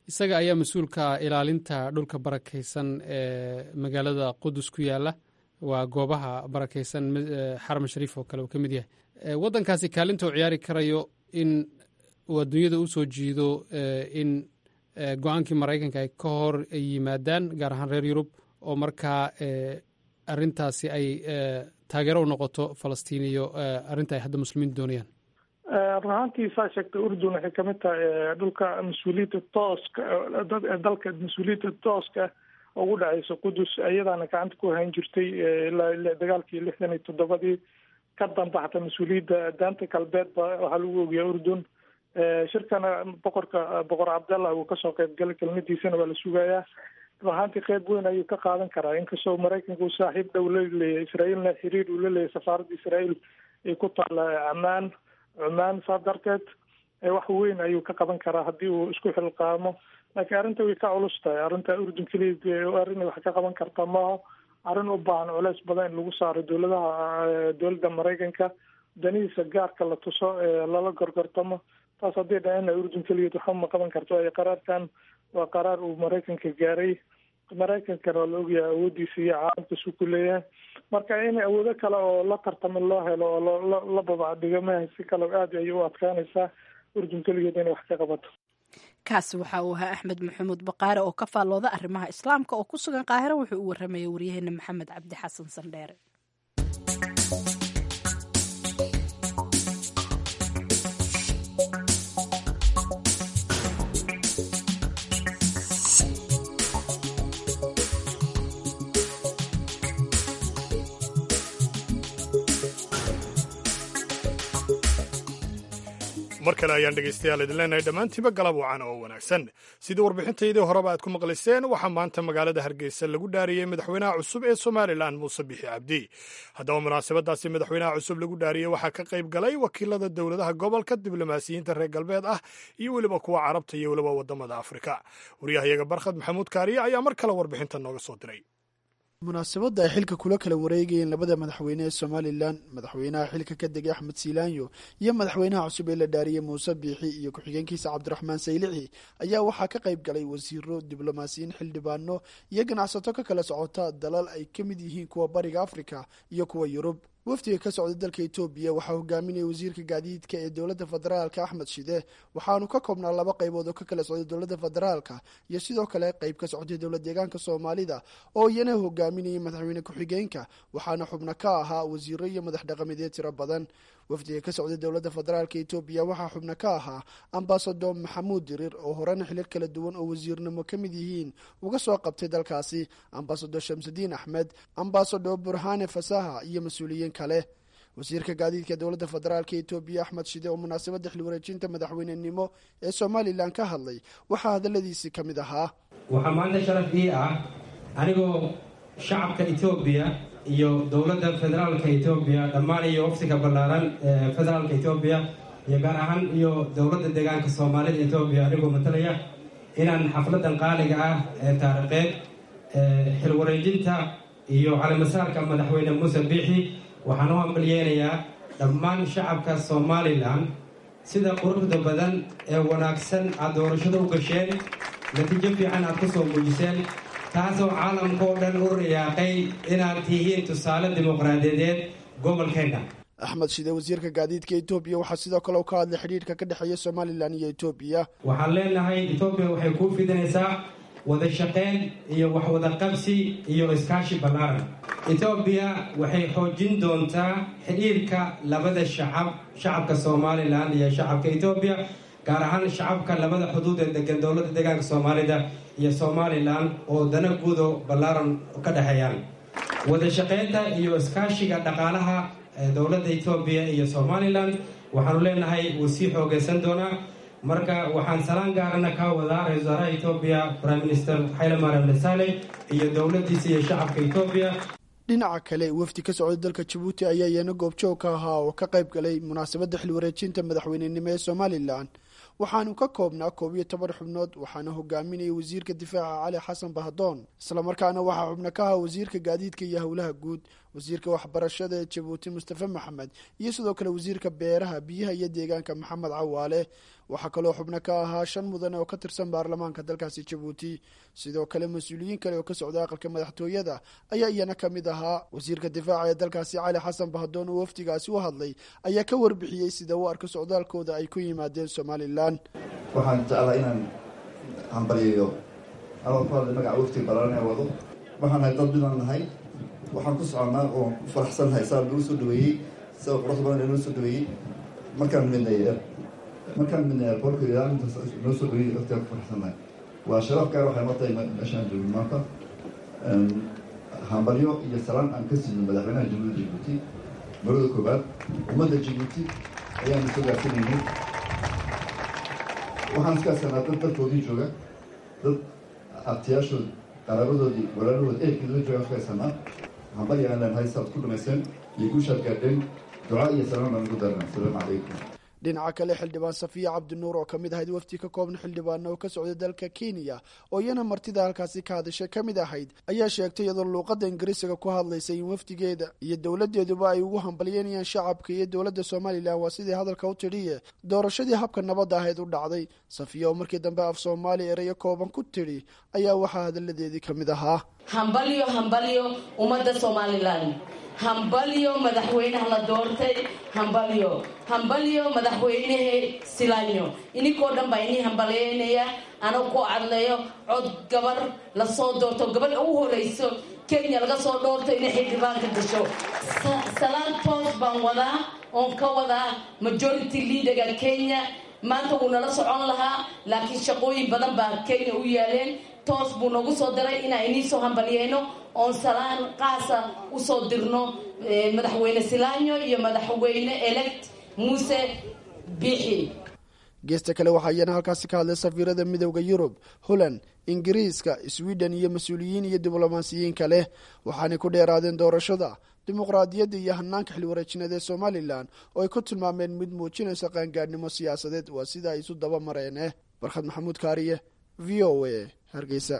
isaga ayaa mas-uulka ilaalinta dhulka barakaysan ee magaalada qudus ku yaala waa goobaha barakaysan xaram shariif oo kale uu ka mid yahay waddankaasi kaalinta uu ciyaari karayo in uu adduunyada u soo jiido in go-aankii maraykanka ay ka hor yimaadaan gaar ahaan reer yurub oo markaa arintaasi ay taageero u noqoto falastiin iyo arrinta ay hadda muslimiintu doonayaan run ahaantii saa sheegtay urdun waxay kamid tahay dhulka mas-uuliyadda tooska dalka mas-uuliyadda tooska ugu dhacaysa qudus iyadaana gacanta ku hayn jirtay ilaa dagaalkii lixdan iyo toddobadii ka dambaxta mas-uuliyadda daanta galbeed ba waxaa lagu ogiyaa urdun shirkana boqorka boqor cabdallah uu kasoo qeyb galay kelmadiisana waa la sugayaa run ahaantii qeyb weyn ayuu ka qaadan karaa inkastoo maraykanka uu saaxiib dhow la leeyahay israa'iilna xiriir uu la leeyahay safaaradda israa'iil ay ku taalla camaan cumaan saa darteed wax weyn ayuu ka qaban karaa haddii uu isku xilqaamo laakiin arrinta way ka culus tahay arrinta urdun keliya arrin wax ka qaban karta maaho arrin u baahan culeys badan in lagu saaro dowladaha dowladda maraykanka danihiisa gaarka la tuso lala gorgortamo taas haddii dhahana urdun keligeed waxba ma qaban karto waayo qaraarkan waa qaraar uu maraykanka gaaray maraykankana waa la ogyahay awoodiisa iyo caalamkiisu ku leeyahay marka in awoodo kale oo la tartamo loo helo oo la babacdhigo maha si kale aad ayay u adkaanaysaa urdun keligeed inay wax ka qabato kaasi waxa uu ahaa axmed maxamuud baqaare oo ka faallooda arrimaha islaamka oo ku sugan qaahiro wuxuu u warramayay waryaheena maxamed cabdi xasan sandheere mar kale ayaan dhegaystayaal idin leenahay dhammaantiiba galab wacan oo wanaagsan sidii warbixintaydii horeba aad ku maqlayseen waxaa maanta magaalada hargeysa lagu dhaariyey madaxweynaha cusub ee somalilan muuse bixi cabdi haddaba munaasabadaasi madaxweynaha cusub lagu dhaariyey waxaa ka qayb galay wakiilada dowladaha gobolka diblomaasiyiinta reer galbeed ah iyo weliba kuwa carabta iyo weliba wadamada afrika waryahayaga barkhad maxamuud kaariye ayaa mar kale warbixinta nooga soo diray munaasabadda ay xilka kula kala wareegayeen labada madaxweyne ee somalilan madaxweynaha xilka ka degay axmed siilaanyo iyo madaxweynaha cusub ee la dhaariyey muuse biixi iyo ku-xigeenkiisa cabdiraxmaan saylici ayaa waxaa ka qayb galay wasiiro diblomaasiyiin xildhibaano iyo ganacsato ka kala socota dalal ay ka mid yihiin kuwa bariga afrika iyo kuwa yurub wafdiga ka socda dalka etoobiya waxaa hogaaminaya wasiirka gaadiidka ee dowladda federaalka axmed shide waxaanu ka koobnaa laba qaybood oo ka kala socday dowladda federaalka iyo sidoo kale qayb ka socday dowlad deegaanka soomaalida oo iyana hogaaminayay madaxweyne ku-xigeenka waxaana xubno ka ahaa wasiiro iyo madax dhaqameedyo tiro badan wafdiga ka socday dowladda federaalka etoobiya waxaa xubno ka ahaa ambasador maxamuud dirir oo horena xilal kala duwan oo wasiirnimo ka mid yihiin uga soo qabtay dalkaasi ambasador shamsudiin axmed ambasador burhane fasaha iyo mas-uuliyiin kale wasiirka gaadiidka dowladda federaalka etoobiya axmed shide oo munaasabadda xilwareejinta madaxweynenimo ee somalilan ka hadlay waxaa hadaladiisii ka mid ahaa waxaa maanta sharaf ii ah anigoo shacabka etoobiya iyo dowladda federaalka etoobiya dhammaan iyo waftiga ballaaran ee federaalka etoobiya iyo gaar ahaan iyo dowladda deegaanka soomaalida etoobiya anigoo matalaya inaan xafladan qaaliga ah ee taariikheed xilwareejinta iyo calimasaarka madaxweyne muuse biixi waxaan u hambalyeynayaa dhammaan shacabka somalilan sida quruxda badan ee wanaagsan aad doorashada u gasheen natiijo fiican aad ku soo muujiseen taasoo caalamka oo dhan u riyaaqay inaad tihiin tusaale dimuqraadiyadeed gobolkeenna axmed shide wasiirka gaadiidka etoobiya waxaa sidoo kale u ka hadlay xidhiirka ka dhexeeya somalilan iyo etoobiya waxaan leenahay etoobiya waxay kuu fidinaysaa wada shaqayn iyo waxwada qabsi iyo iskaashi ballaaran etoobiya waxay xoojin doontaa xidhiirka labada shacab shacabka somalilan iyo shacabka etoobiya gaar ahaan shacabka labada xuduud ee degan dowladda deegaanka soomaalida iyo somalilan oo dana guudo ballaaran ka dhexeeyaan wada shaqaynta iyo iskaashiga dhaqaalaha dowladda etoobiya iyo somalilan waxaanu leenahay wuu sii xoogeysan doonaa marka waxaan salaan gaarana ka wadaa ra-isul wasaaraha etoobiya prime minister xayle mariam desale iyo dowladdiisa iyo shacabka etoobiya dhinaca kale wafdi ka socday dalka jabuuti ayaa iyana goobjoog ka ahaa oo ka qayb galay munaasabadda xilwareejinta madaxweynenimo ee somalilan waxaanu ka koobnaa koob iyo toban xubnood waxaana hogaaminayay wasiirka difaaca cali xasan bahdoon islamarkaana waxaa xubno ka ahaa wasiirka gaadiidka iyo howlaha guud wasiirka waxbarashada ee jabuuti mustafe maxamed iyo sidoo kale wasiirka beeraha biyaha iyo deegaanka maxamed cawaale waxaa kaloo xubno ka ahaa shan mudan oo ka tirsan baarlamaanka dalkaasi jabuuti sidoo kale mas-uuliyiin kale oo ka socda aqalka madaxtooyada ayaa iyana ka mid ahaa wasiirka difaaca ee dalkaasi cali xasan bahdoon oo wafdigaasi u hadlay ayaa ka warbixiyey sida u arka socdaalkooda ay ku yimaadeen somalilan waxaan jeclaa inaan hambalyayo anoo ku hadlay magaca waftiga balaaran ee wado waxaan nahay dad midaan nahay waxaan ku soconnaa oo ku faraxsannahay saa lagu soo dhaweeyey sida quruxda badan ee noo soo dhaweeyey markaan midnay markaan midnay airportka ilaalintaas noo soo dhaweeyey waftigaan ku faraxsannahay waa sharaf gaar waxay noo tahay meeshaan joogin maanta hambalyo iyo salaan aan ka siino madaxweynaha jamhuuriyadda jabuuti marada koobaad ummadda jabuuti ayaanu soo gaarsiinaynay waxaan iskaasanaa dad dalkoodii jooga dad abtiyaashood qaraabadoodii walaalahood ehelkeeda jooga iskaasanaa hambalya aan leenahay saad ku dhamayseen iyo guushaad gaadheen duca iyo salaan baan ugu darnaa asalaamu calaykum dhinaca kale xildhibaan safiya cabdinuur oo kamid ahayd wafdi ka kooban xildhibaana oo ka socda dalka kenya oo iyana martida halkaasi ka hadashay ka mid ahayd ayaa sheegtay iyadoo luuqadda ingiriisiga ku hadlaysay in wafdigeeda iyo dowladeeduba ay ugu hambalyeynayaan shacabka iyo dowladda somalilan waa sidii hadalka u tidhiye doorashadii habka nabadda ahayd u dhacday safiya oo markii dambe af soomaaliya erayo kooban ku tidhi ayaa waxaa hadalladeedii ka mid ahaa hambalyo hambalyo ummadda somalilan hambalyo madaxweynaha la doortay hambalyo hambalyo madaxweynehe silanyo ininkoo dhan baa inii hambalyeynaya anoo ku cadleeyo cod gabar lasoo doorto gabadha u horeyso kenya laga soo dhoorto inay xildhibaanka gasho salaan toos baan wadaa oon ka wadaa majority leaderga kenya maanta wuu nala socon lahaa laakiin shaqooyin badan baa kenya u yaaleen toos buu noogu soo daray inaan inii soo hambalyeyno oon salaan qaasa usoo dirno madaxweyne silanyo iyo madaxweyne elect muuse bixi geesta kale waxaa iyana halkaasi ka hadlay safiirada midowda yurub holland ingiriiska sweden iyo mas-uuliyiin iyo diblomaasiyiin kale waxaanay ku dheeraadeen doorashada dimuqraadiyadda iyo hanaanka xilwareejineed ee somalilan oo ay ku tilmaameen mid muujinaysa qaangaadhnimo siyaasadeed waa sida ay isu daba mareene barkhad maxamuud kaariye v o a hargeysa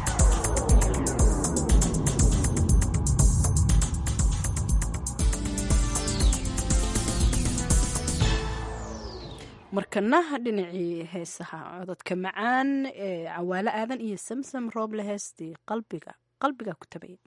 markanaha dhinacii heesaha cododka macaan ee cawaalo aadan iyo samsam rooble heestii qalbiga qalbiga ku tabaya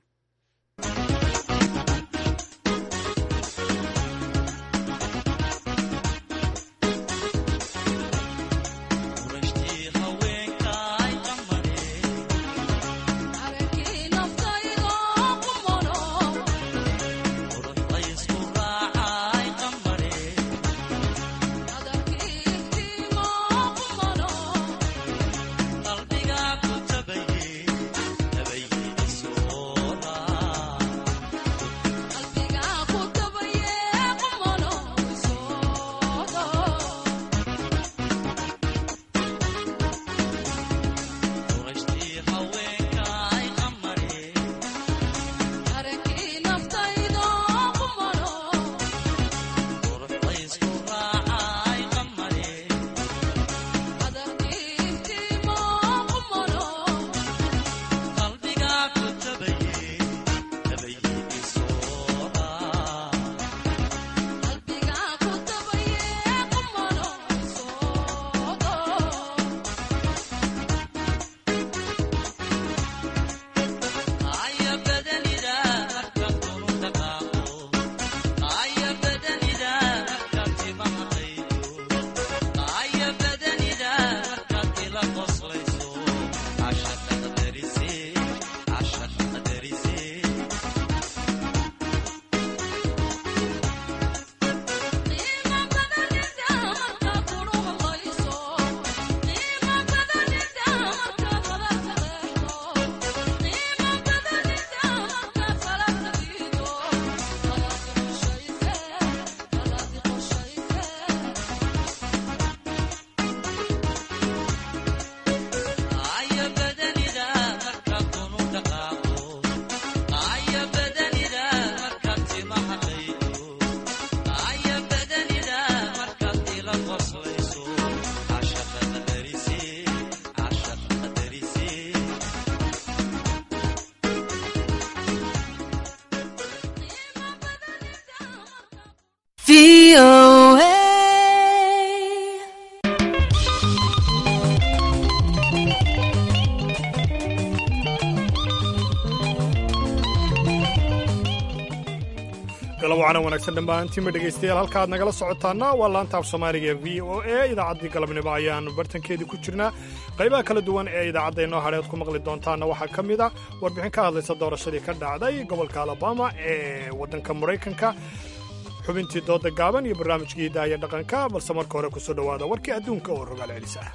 galabwacana wanaagsan dhammaantiinba dhegaystayaal halka aad nagala socotaana waa laanta af soomaaliga ee v o a idaacaddii galabnimo ayaannu bartankeedii ku jirnaa qaybaha kala duwan ee idaacadda inoo hadheed ku maqli doontaanna waxaa ka mid a warbixin ka hadlaysa doorashadii ka dhacday gobolka alabama ee waddanka maraykanka xubintii dooda gaaban iyo barnaamijkii hidaaya dhaqanka balse marka hore kusoo dhowaada warkii adduunka oo rogaal celis ah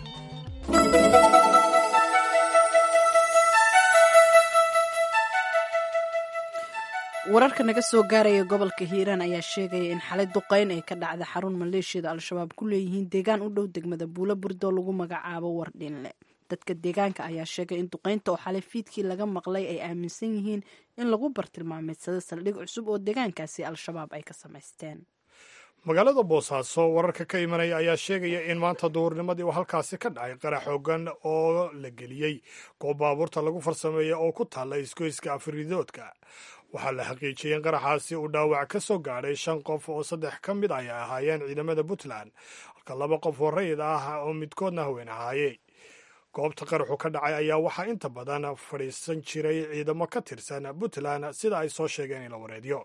wararka naga soo gaaraya gobolka hiiraan ayaa sheegaya in xalay duqayn ay ka dhacda xarun maleeshiyada al-shabaab ku leeyihiin deegaan u dhow degmada buulo burdo lagu magacaabo wardhinle dadka deegaanka ayaa sheegay in duqaynta oo xalay fiidkii laga maqlay ay aaminsan yihiin in lagu bartilmaameedsado saldhig cusub oo deegaankaasi al-shabaab ay ka samaysteen magaalada boosaaso wararka ka imanaya ayaa sheegaya in maanta duhurnimadii uu halkaasi ka dhacay qarax xoogan oo la geliyey goob baabuurta lagu farsameeya oo ku taalla isgoyska afridoodka waxaa la xaqiijiyey in qaraxaasi uu dhaawac ka soo gaadhay shan qof oo saddex ka mid ay ahaayeen ciidamada puntland halka laba qof oo rayid ah oo midkoodna haween ahaaye goobta qaraxu ka dhacay ayaa waxaa inta badan fadhiisan jiray ciidamo ka tirsan puntland sida ay soo sheegeen in la wareediyo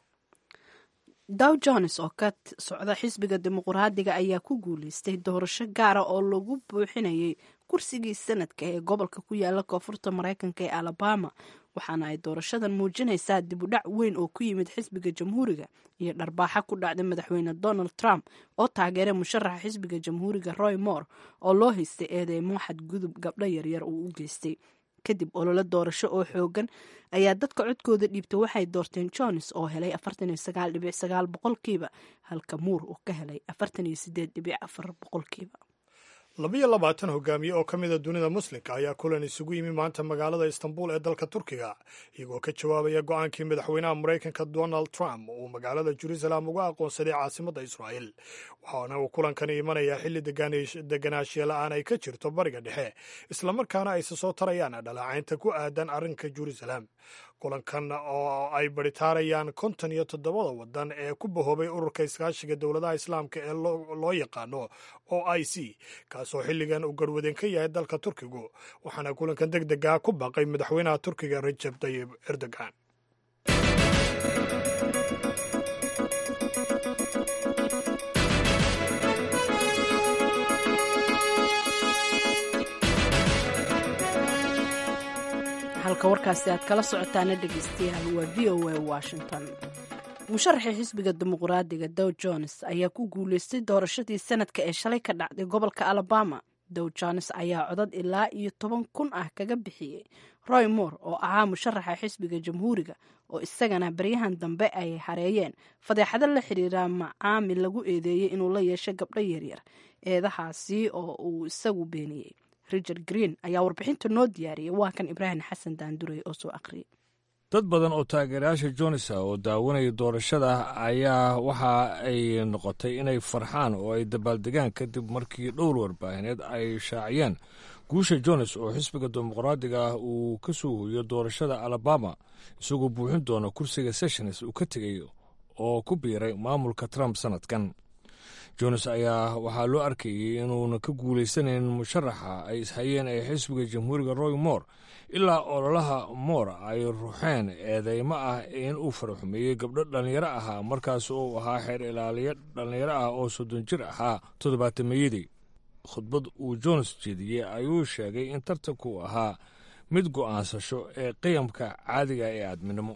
dow jones oo ka socda xisbiga dimuqraadiga ayaa ku guuleystay doorasho gaara oo lagu buuxinayay kursigii sanadka ee gobolka ku yaala koonfurta maraykanka ee alabama waxaana ay doorashadan muujinaysaa dib u dhac weyn oo ku yimid xisbiga jamhuuriga iyo dharbaaxa ku dhacday madaxweyne donald trump oo taageeray musharaxa xisbiga jamhuuriga roy moore oo loo haystay eedeymo xadgudub gabdho yaryar uu u geystay kadib ololo doorasho oo xoogan ayaa dadka codkooda dhiibtay waxay doorteen jones oo helay boqolkiiba halka muur uu ka helay boqolkiiba labiyo labaatan hogaamiye oo ka mida dunida muslimka ayaa kulan isugu yimi maanta magaalada istanbul ee dalka turkiga iyagoo ka jawaabaya go-aankii madaxweynaha maraykanka donald trump uu magaalada jerusalem uga aqoonsaday caasimadda israa'el waxaana uu kulankani imanayaa xilli deganaanshiya la-aan ay ka jirto bariga dhexe islamarkaana ayse soo tarayaan dhaleecaynta ku aadan arrinka jerusalem kulankan oo ay baritaarayaan konton iyo toddobada wadan ee ku bahoobay ururka iskaashiga dowladaha islaamka ee loo yaqaano o i c kaasoo xilligan uu garwadeen ka yahay dalka turkigu waxaana kulankan deg dega ku baaqay madaxweynaha turkiga rajab tayib erdogan halka warkaasi aad kala socotaana dhegeystayaal waa v o a washington musharaxii xisbiga dimuqraadiga dow jones ayaa ku guuleystay doorashadii sanadka ee shalay ka dhacday gobolka alabama dow jones ayaa codad ilaa iyo toban kun ah kaga bixiyey roy moore oo ahaa musharaxa xisbiga jamhuuriga oo isagana baryahan dambe ay hareeyeen fadeexado la xiriira macaamil lagu eedeeyey inuu la yeesho gabdho yaryar eedahaasi oo uu isagu beeniyey richard green ayaa warbixinta noo diyaariyay waa kan ibraahim xasan daandurey oo soo aqriyay dad badan oo taageerayaasha jonesa oo daawanaya doorashada ayaa waxa ay noqotay inay farxaan oo ay dabaaldegaan kadib markii dhowr warbaahineed ay shaaciyeen guusha jones oo xisbiga dimuqraadiga ah uu ka soo hoyo doorashada alabama isagoo buuxin doona kursiga sessions uu ka tegay oo ku biiray maamulka trump sanadkan jones ayaa waxaa loo arkayey inuuna ka guulaysanayn musharaxa ay ishayeen ee xisbiga jamhuuriga roy moore ilaa ololaha moore ay ruuxeen eedeymo ah in uu faraxumeeyey gabdho dhallinyaro ahaa markaas uu ahaa xeer ilaaliyo dhallinyaro ah oo soddon jir ahaa toddobaatameyadii khudbad uu jones jeediyey ayuu sheegay in tartanku ahaa mid go'aansasho ee qiyamka caadiga ee aadminimo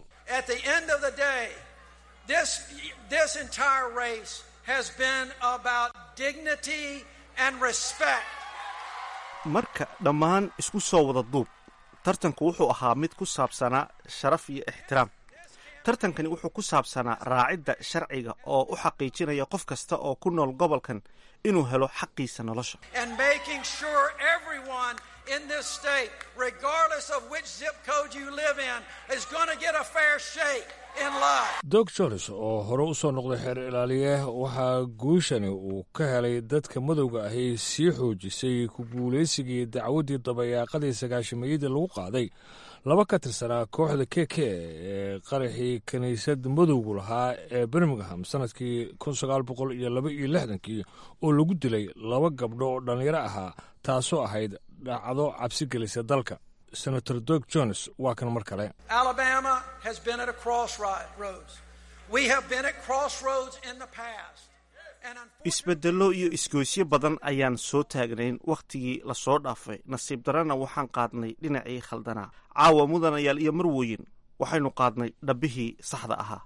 marka dhammaan isku soo wada duub tartanku wuxuu ahaa mid ku saabsanaa sharaf iyo ixtiraam tartankani wuxuu ku saabsanaa raacidda sharciga oo u xaqiijinaya qof kasta oo ku nool gobolkan inuu helo xaqiisa nolosha dog jones oo hore u soo noqday xeer ilaaliye waxaa guushani uu ka helay dadka madowga ahi sii xoojisay ku guulaysigii dacwaddii dabayaaqadii sagaashameeyadii lagu qaaday laba ka tirsanaa kooxda k k ee qaraxii kiniisad madowgu lahaa ee birmingham sanadkii kun sagaal boqol iyo laba iyo lixdankii oo lagu dilay laba gabdho oo dhallinyaro ahaa taasoo ahayd dhacdo cabsi gelisa dalka senator dog jones waa kan mar kale Alabama has been at a crossroads isbeddello iyo isgoysyo badan ayaan soo taagnayn wakhtigii lasoo dhaafay nasiib darana waxaan qaadnay dhinacii khaldanaa caawa mudanayaal iyo marwooyin waxaynu qaadnay dhabbihii saxda ahaa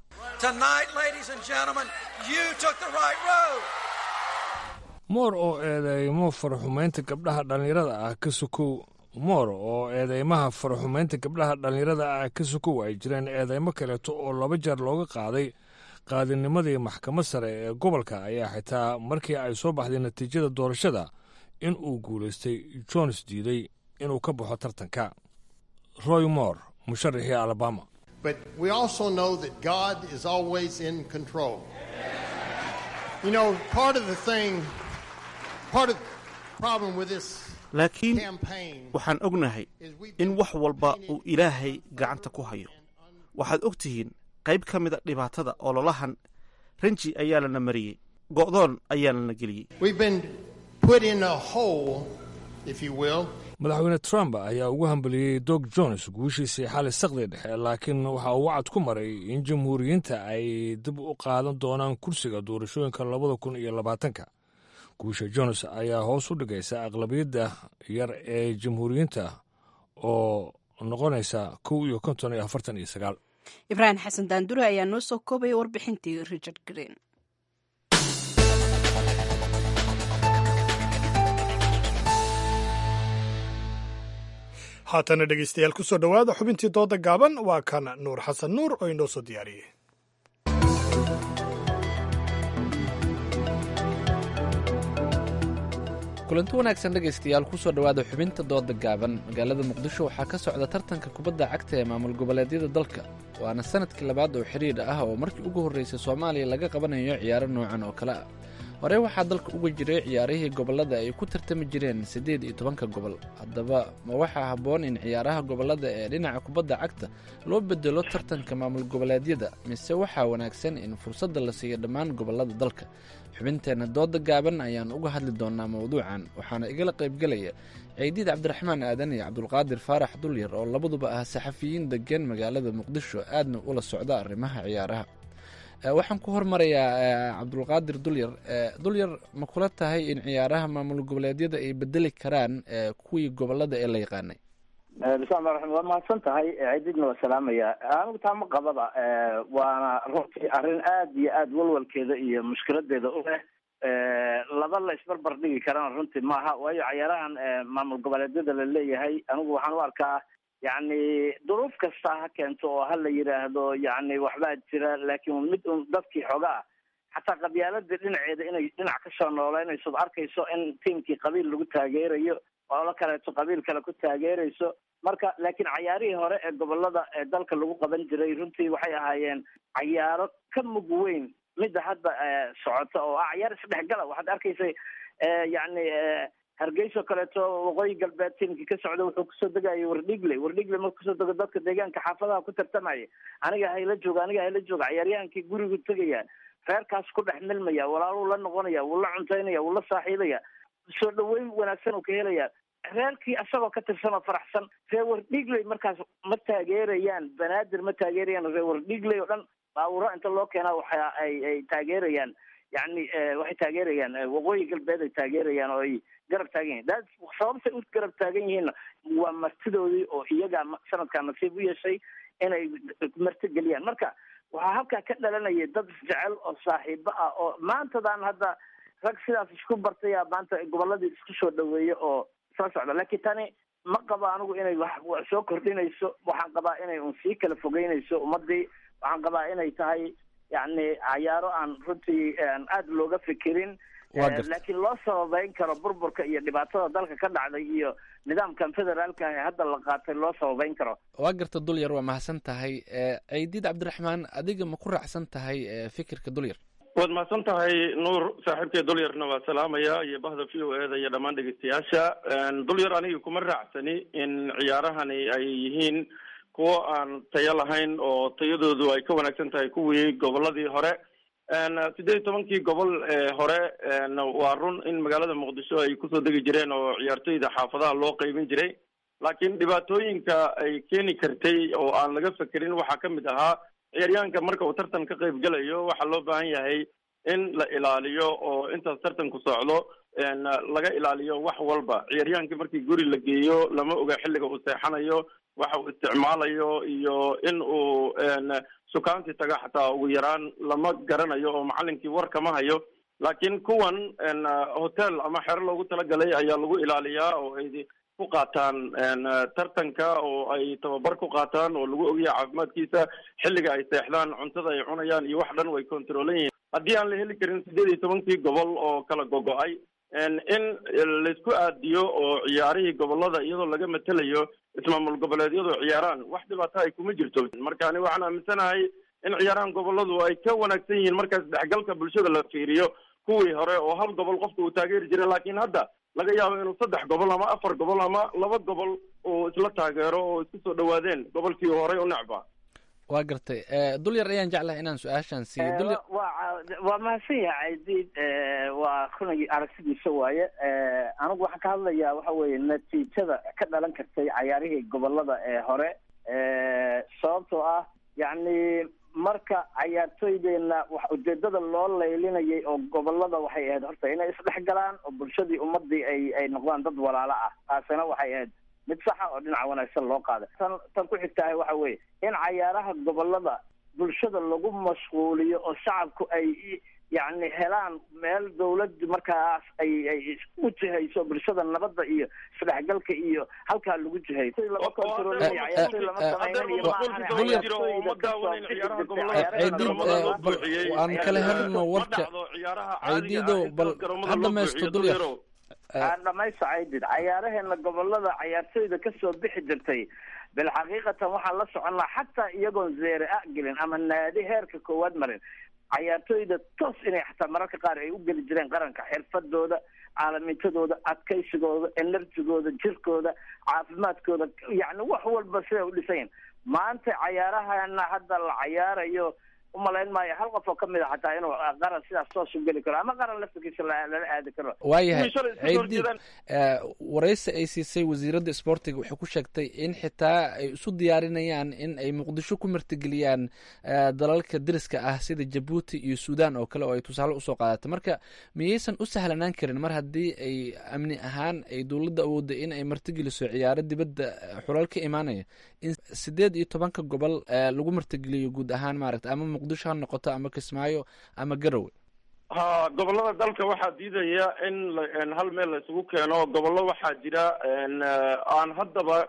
moor oo eedeymo faraxumaynta gabdhaha dhallinyarada ah ka sokow moor oo eedeymaha faraxumaynta gabdhaha dhallinyarada ah ka sokow ay jireen eedeymo kaleeto oo laba jeer looga qaaday qaadinimadii maxkamad sare ee gobolka ayaa xitaa markii ay soo baxday natiijada doorashada in uu guulaystay jones diiday inuu ka baxo tartanka roy moore musharaxii alabama But we also know that God is always in control. You know, part of the thing, part of the problem with this laakiin campaign waxaan ognahay in wax walba uu ilaahay gacanta ku hayo waxaad og tihiin qayb ka mida dhibaatada ololahan ranji ayaa lana mariyey go'doon ayaa lana geliyey We've been put in a hole, if you will, madaxweyne trump ayaa ugu hambaliyey dog jones guushiisii xali saqdi dhexe laakiin waxa uu wacad ku maray in jamhuuriyiinta ay dib u qaadan doonaan kursiga doorashooyinka labada kun iyo labaatanka guusha jones ayaa hoos u dhigaysa aqlabiyadda yar ee jamhuuriyiinta oo noqonaysa kow iyo konton iyo afartan iyo sagaal ibraahim xasan daandure ayaa noo soo koobaya warbixintii richard green haatana dhegeystayaal kusoo dhowaada xubintii dooda gaaban waa kan nuur xasan nuur oo inoo soo diyaariyey kulanti wanaagsan dhegaystayaal kusoo dhowaada xubinta dooda gaaban magaalada muqdisho waxaa ka socda tartanka kubadda cagta ee maamul goboleedyada dalka waana sanadkii labaad oo xidhiidh ah oo markii ugu horreysay soomaaliya laga qabanayo ciyaaro noocan oo kale ah horey waxaa dalka uga jiray ciyaarihii gobollada ay ku tartami jireen siddeed iyo tobanka gobol haddaba ma waxaa habboon in ciyaaraha gobollada ee dhinaca kubadda cagta loo bedelo tartanka maamul goboleedyada mise waxaa wanaagsan in fursadda la siiyo dhammaan gobollada dalka xubinteenna dooda gaaban ayaan uga hadli doonaa mowduucan waxaana igala qaybgelaya ciidiid cabdiraxmaan aadan iyo cabdulqaadir faarax dulyar oo labaduba ah saxafiyiin degan magaalada muqdisho aadna ula socda arrimaha ciyaaraha waxaan ku hormarayaa cabdulqaadir dulyar dulyar ma kula tahay in ciyaaraha maamul goboleedyada ay bedeli karaan kuwii gobolada ee la yaqaanay bismillahi raxmaan waa mahadsan tahay ciididna waa salaamaya anigu taa ma qababa waana runtii arrin aad iyo aad walwalkeeda iyo mushkiladeeda u leh laba la isbarbar dhigi karana runtii maaha waayo cayaarahan maamul goboleedyada la leeyahay anigu waxaan u arkaa yacni duruuf kasta ha keento oo ha la yidhaahdo yacni waxbaa jira laakiin mid un dadkii xoogaa xataa qabyaaladii dhinaceeda inay dhinac kasoo nooleynayso arkayso in tiimkii qabiil lagu taageerayo olo kaleeto qabiil kale ku taageerayso marka laakiin cayaarihii hore ee gobolada ee dalka lagu qaban jiray runtii waxay ahaayeen cayaaro ka mug weyn midda hadda socota oo ah cayaar isdhexgala waxaad arkaysay yacni hargeyso kaleeto waqooyi galbeed tiimkii ka socda wuxuu kusoo degayay wardhigle wardhigle marku kusoo dego dadka deegaanka xaafadaha ku tartamaya aniga hayla jooga aniga hayla jooga cayaaryahaankii gurigu tegaya reerkaas ku dhex milmaya walaaluu la noqonaya wuu la cuntaynaya wuu la saaxiibaya soo dhaweyn wanaagsan uu ka helaya reerkii asagoo ka tirsan oo faraxsan reer wardhigley markaas ma taageerayaan banaadir ma taageerayaan reer wardhigley oo dhan baawuro inta loo keenaa waxa ay ay taageerayaan yacni waxay taageerayaan waqooyi galbeed ay taageerayaan oo ay garab taagan yihin daa sababtay u garab taagan yihiinna waa martidoodii oo iyagaa sanadkaa nasiib u yeeshay inay marti geliyaan marka waxaa halkaa ka dhalanaya dad isjecel oo saaxiibo ah oo maantadan hadda rag sidaas isku bartaya maanta goboladii isku soo dhaweeya oo soo socda laakiin tani ma qabo anigu inay wax soo kordhinayso waxaan qabaa inay un sii kala fogeynayso ummadii waxaan qabaa inay tahay yacni cayaaro aan runtii aada looga fikirin laakiin loo sababeyn karo burburka iyo dhibaatada dalka ka dhacday iyo nidaamkan federaalka ah ee hadda la qaatay loo sababeyn karo waa garta dulyar waa mahadsan tahay ciidiid cabdiraxmaan adiga ma ku raacsan tahay fikirka dulyar waad mahadsan tahay nuur saaxiibkay dulyarna waa salaamaya iyo bahda v o eda iyo dhammaan dhegeystayaasha dulyar aniga kuma raacsani in ciyaarahani ay yihiin kuwo aan tayo lahayn oo tayadoodu ay ka wanaagsan tahay kuwii goboladii hore siddeed iyo tobankii gobol ee hore waa run in magaalada muqdisho ay kusoo degi jireen oo ciyaartoyda xaafadaha loo qeybin jiray laakiin dhibaatooyinka ay keeni kartay oo aan laga fekerin waxaa ka mid ahaa ciyaaryahanka marka uu tartan ka qayb gelayo waxaa loo baahan yahay in la ilaaliyo oo intaas tartanku socdo laga ilaaliyo wax walba ciyaaryahankii markii guri la geeyo lama oga xilliga uu seexanayo waxa uu isticmaalayo iyo in uu sukaanti taga xataa ugu yaraan lama garanayo oo macalinkii war kama hayo laakiin kuwan hotel ama xero loogu talagalay ayaa lagu ilaaliyaa oo ay ku qaataan tartanka oo ay tababar ku qaataan oo lagu ogyahay caafimaadkiisa xilliga ay seexdaan cuntada ay cunayaan iyo wax dhan way controlan yihiin haddii aan la heli karin sideed iyo tobankii gobol oo kala gogo-ay in laysku aadiyo oo ciyaarihii gobolada iyadoo laga matelayo ismaamul goboleedyadu ciyaaraan wax dhibaato ay kuma jirto marka ani waxaan aaminsanahay in ciyaarahan goboladu ay ka wanaagsan yihiin markaas dhexgalka bulshada la fiiriyo kuwii hore oo hal gobol qofka uu taageeri jiray laakiin hadda laga yaabo inuu saddex gobol ama afar gobol ama laba gobol uu isla taageero oo isku soo dhawaadeen gobolkii horey u necba waa gartay dul yar ayaan jeclahay inaan su-aashaan siiyo dul yar waa waa mahadsan yahay caydiid waa runagii aragtidiisa waaye anigu waxaan ka hadlayaa waxa weeye natiijada ka dhalan kartay cayaarihii gobolada ee hore sababtoo ah yacni marka cayaartooydeenna wax ujeedada loo laylinayay oo gobolada waxay ahayd horta inay isdhex galaan oo bulshadii ummadii ay ay noqdaan dad walaalo ah taasina waxay ahayd mid saxa oo dhinaca wanaagsan loo qaaday tan tan ku xigtahay waxa weeye in cayaaraha gobolada bulshada lagu mashquuliyo oo shacabku ay yacni helaan meel dawladdu markaas ay ay u jihayso bulshada nabadda iyo isdhexgalka iyo halkaa lagu jihayo si lama kontrolinayo cayaartooy lama samaynayo ciidiid aan kala helno warka ciidiidow bal ha dhamaysto dul yar aan dhamaysto caydid cayaaraheena gobolada cayaartooyda kasoo bixi jirtay bilxaqiiqatan waxaan la soconnaa xataa iyagoon zeere a gelin ama naadi heerka koowaad marin cayaartooyda toos inay xataa mararka qaar ay u geli jireen qaranka xirfadooda caalamintadooda adkaysigooda enerjigooda jirkooda caafimaadkooda yacni wax walba siday u dhisayin maanta cayaarahana hadda la cayaarayo umalayn maayo hal qof oo kamid a xataa inuu qaran sidaas toos u geli karo ama qaran laftirkiisa lala aadi karo waayahay ciidiid waraysi ay siisay wasiiradda sportiga waxay ku sheegtay in xitaa ay isu diyaarinayaan in ay muqdisho ku martigeliyaan dalalka deriska ah sida jabuuti iyo suudan oo kale oo ay tusaale usoo qaadatay marka miyaysan u sahlanaan karin mar haddii ay amni ahaan ay dowladda awoodda in ay martigeliso ciyaaro dibadda xulal ka imaanaya in sideed iyo tobanka gobol lagu martigeliyo guud ahaan maaragta ama muqdisho ha noqoto ama kismaayo ama garowe ha gobolada dalka waxaa diidaya in hal meel la isugu keeno gobollo waxaa jira aan haddaba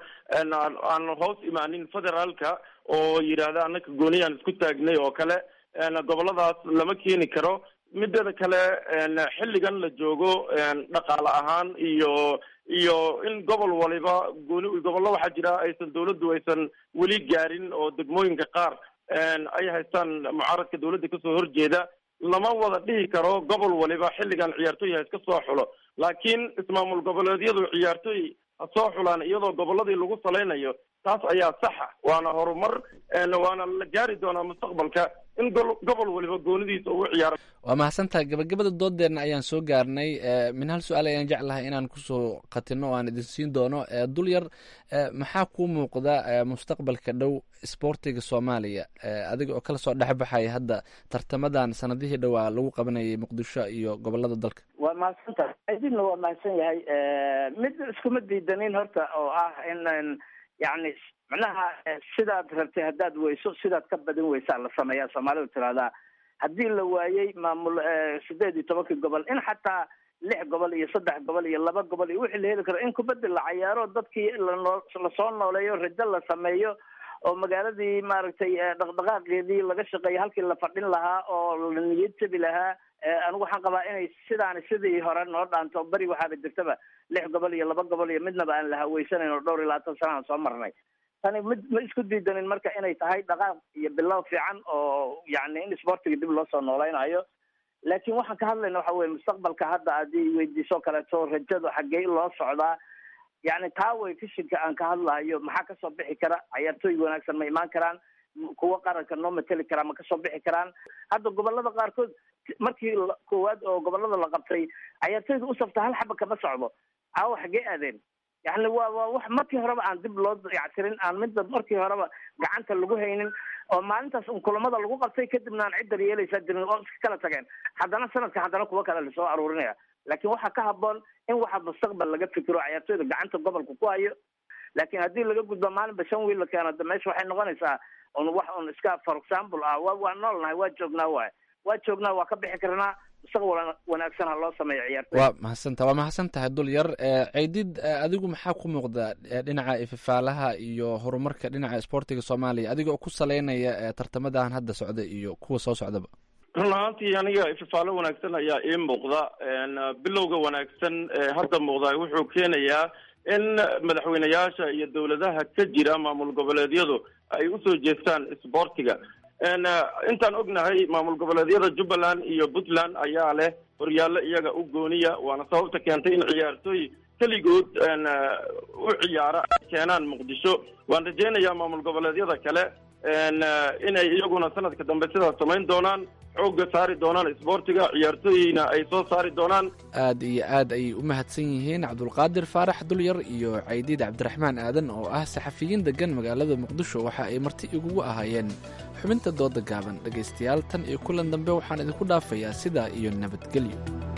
aan hoos imaanin federaalka oo yidhaahda annaka gooniyaan isku taagnay oo kale goboladaas lama keeni karo mideeda kale xilligan la joogo dhaqaale ahaan iyo iyo in gobol waliba gooni gobollo waxaa jira aysan dawladdu aysan weli gaarin oo degmooyinka qaar ay haystaan mucaaradka dawladda kasoo horjeeda lama wada dhihi karo gobol waliba xilligan ciyaartooy ha iska soo xulo laakiin ismaamul goboleedyadu ciyaartooy ha soo xulaan iyadoo goboladii lagu salaynayo taas ayaa saxa waana horumar waana la gaari doonaa mustaqbalka in gobol waliba goonidiisa ugu ciyaaro waa mahadsantahay gabagabada doodeenna ayaan soo gaarnay min hal su-aal ayaan jeclahay inaan kusoo qatino o aan idin siin doono dul yar maxaa kuu muuqda mustaqbalka dhow sboortiga soomaaliya adiga oo kala soo dhexbaxaya hadda tartamadan sanadihii dhowaa lagu qabanayay muqdisho iyo gobolada dalka waa mahadsantahay idinna waa mahadsan yahay mid iskuma diidanin horta oo ah in yacni macnaha sidaad rabtay haddaad weyso sidaad ka badin weysaa la sameeyaa soomaalidu tirahdaa haddii la waayey maamul sideed iyo tobankii gobol in xataa lix gobol iyo saddex gobol iyo laba gobol iyo wixii la heli karo in kubaddi la cayaaro dadkii lanoo lasoo nooleeyo rajo la sameeyo oo magaaladii maaragtay dhaqdhaqaaqeedii laga shaqeeyo halkii la fadhin lahaa oo la niyad jabi lahaa anigu waxaan qabaa inay sidaani sidii hore noo dhaanto beri waxaaba jirtaba lix gobol iyo laba gobol iyo midnaba aan la haweysanayn oo dhowr iyo labaatan sana aan soo marnay tani mid ma isku diidanin marka inay tahay dhaqaaq iyo bilow fiican oo yacni in sportiga dib loo soo noolaynayo laakiin waxaan ka hadlayna waxa weye mustaqbalka hadda haddii weydiiso kaleeto rajadu xaggee loo socdaa yacni taa way fishinka aan ka hadlayo maxaa kasoo bixi kara cayaartooy wanaagsan ma imaan karaan kuwa qaranka noo mateli karaa ma kasoo bixi karaan hadda gobolada qaarkood markii koowaad oo gobolada la qabtay cayaartooyda u safta hal xaba kama socdo caawa xaggee aadeen yani waa waa wax markii horeba aan dib loo dayactirin aan midda markii horeba gacanta lagu haynin oo maalintaas un kulamada lagu qabtay kadibna aan ciddan yeelaysaa jirin oo iska kala tageen haddana sanadka haddana kuwa kale lasoo aruurinaya laakiin waxaa ka haboon in waxa mustaqbal laga fikiro ciyaartooyda gacanta gobolka ku hayo laakiin haddii laga gudbo maalinba shan wiil la keeno de meesha waxay noqonaysaa un wax un iska for example ah wa waa noolnahay waa joognaa waay waa joognaa waa ka bixi karnaa mustaqbal wanaagsan ha loo sameeyo ciyaartooy waa mahadsantaha waa mahadsan tahay dul yar ceydid adigu maxaa ku muuqda dhinaca ififaalaha iyo horumarka dhinaca isboortiga soomaaliya adiga oo ku saleynaya tartamadan hadda socda iyo kuwa soo socdaba run ahaantii aniga ififaalo wanaagsan ayaa ii muuqda bilowga wanaagsan ee hadda muuqda wuxuu keenayaa in madaxweyneyaasha iyo dowladaha ka jira maamul goboleedyadu ay usoo jeestaan isboortiga intaan ognahay maamul goboleedyada jubbaland iyo puntland ayaa leh horyaallo iyaga u gooniya waana sababta keentay in ciyaartooy keligood u ciyaara ay keenaan muqdisho waan rajeynayaa maamul goboleedyada kale inay iyaguna sanadka dambe sidaas samayn doonaan xoogga saari doonaan isboortiga ciyaartooyina ay soo saari doonaan aad iyo aad ayay u mahadsan yihiin cabdulqaadir faarax dulyar iyo caydiid cabdiraxmaan aadan oo ah saxafiyiin degan magaalada muqdisho waxa ay marti igugu ahaayeen xubinta dooda gaaban dhegaystayaal tan iyo kulan dambe waxaan idinku dhaafayaa sidaa iyo nabadgelyo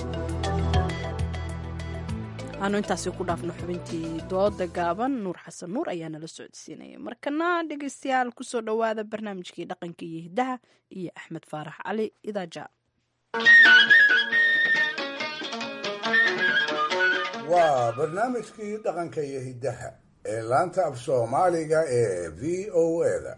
aanu intaasi ku dhaafno xubintii dooda gaaban nuur xasan nuur ayaa nala socodsiinaya markana dhegeystayaal kusoo dhowaada barnaamijkii dhaqanka iyo hiddaha iyo axmed faarax cali idaaja waa barnaamijkii dhaqanka iyo hiddaha ee laanta af soomaaliga ee v o eda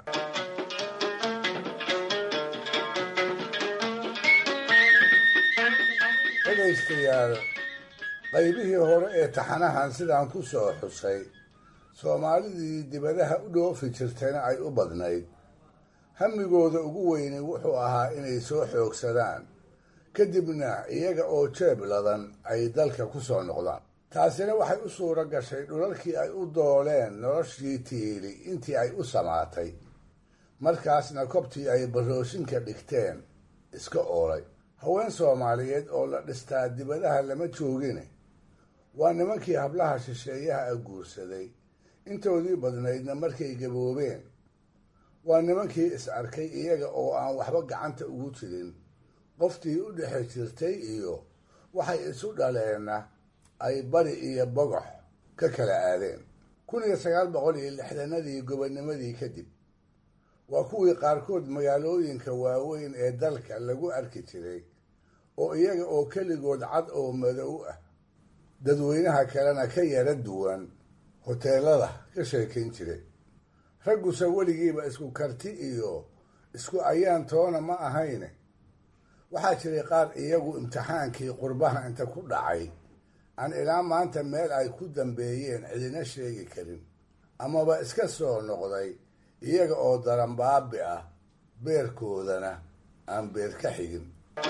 dhegaystayaal qaybihii hore ee taxanahan sidaan ku soo xusay soomaalidii dibadaha u dhoofi jirtayna ay u badnayd hamigooda ugu weyni wuxuu ahaa inay soo xoogsadaan kadibna iyaga oo jeeb ladan ay dalka ku soo noqdaan taasina waxay u suuro gashay dhulalkii ay u dooleen noloshii tiili intii ay u samaatay markaasna kobtii ay barooshinka dhigteen iska oolay haween soomaaliyeed oo la dhistaa dibadaha lama joogine waa nimankii hablaha shisheeyaha a guursaday intoodii badnaydna markay gaboobeen waa nimankii is arkay iyaga oo aan waxba gacanta ugu jirin qoftii u dhexe jirtay iyo waxay isu dhaleenna ay bari iyo bogox ka kala aadeen kun iyo sagaal boqol iyo lixdanadii gobonimadii kadib waa kuwii qaarkood magaalooyinka waaweyn ee dalka lagu arki jiray oo iyaga oo keligood cad oo madow ah dadweynaha kalena ka yara duwan hoteelada ka sheekayn jiray ragguse weligiiba isku karti iyo isku ayaan toona ma ahayne waxaa jiray qaar iyagu imtixaankii qurbaha inta ku dhacay aan ilaa maanta meel ay ku dambeeyeen cidina sheegi karin amaba iska soo noqday iyaga oo daranbaabi ah beerkoodana aan beer ka xigin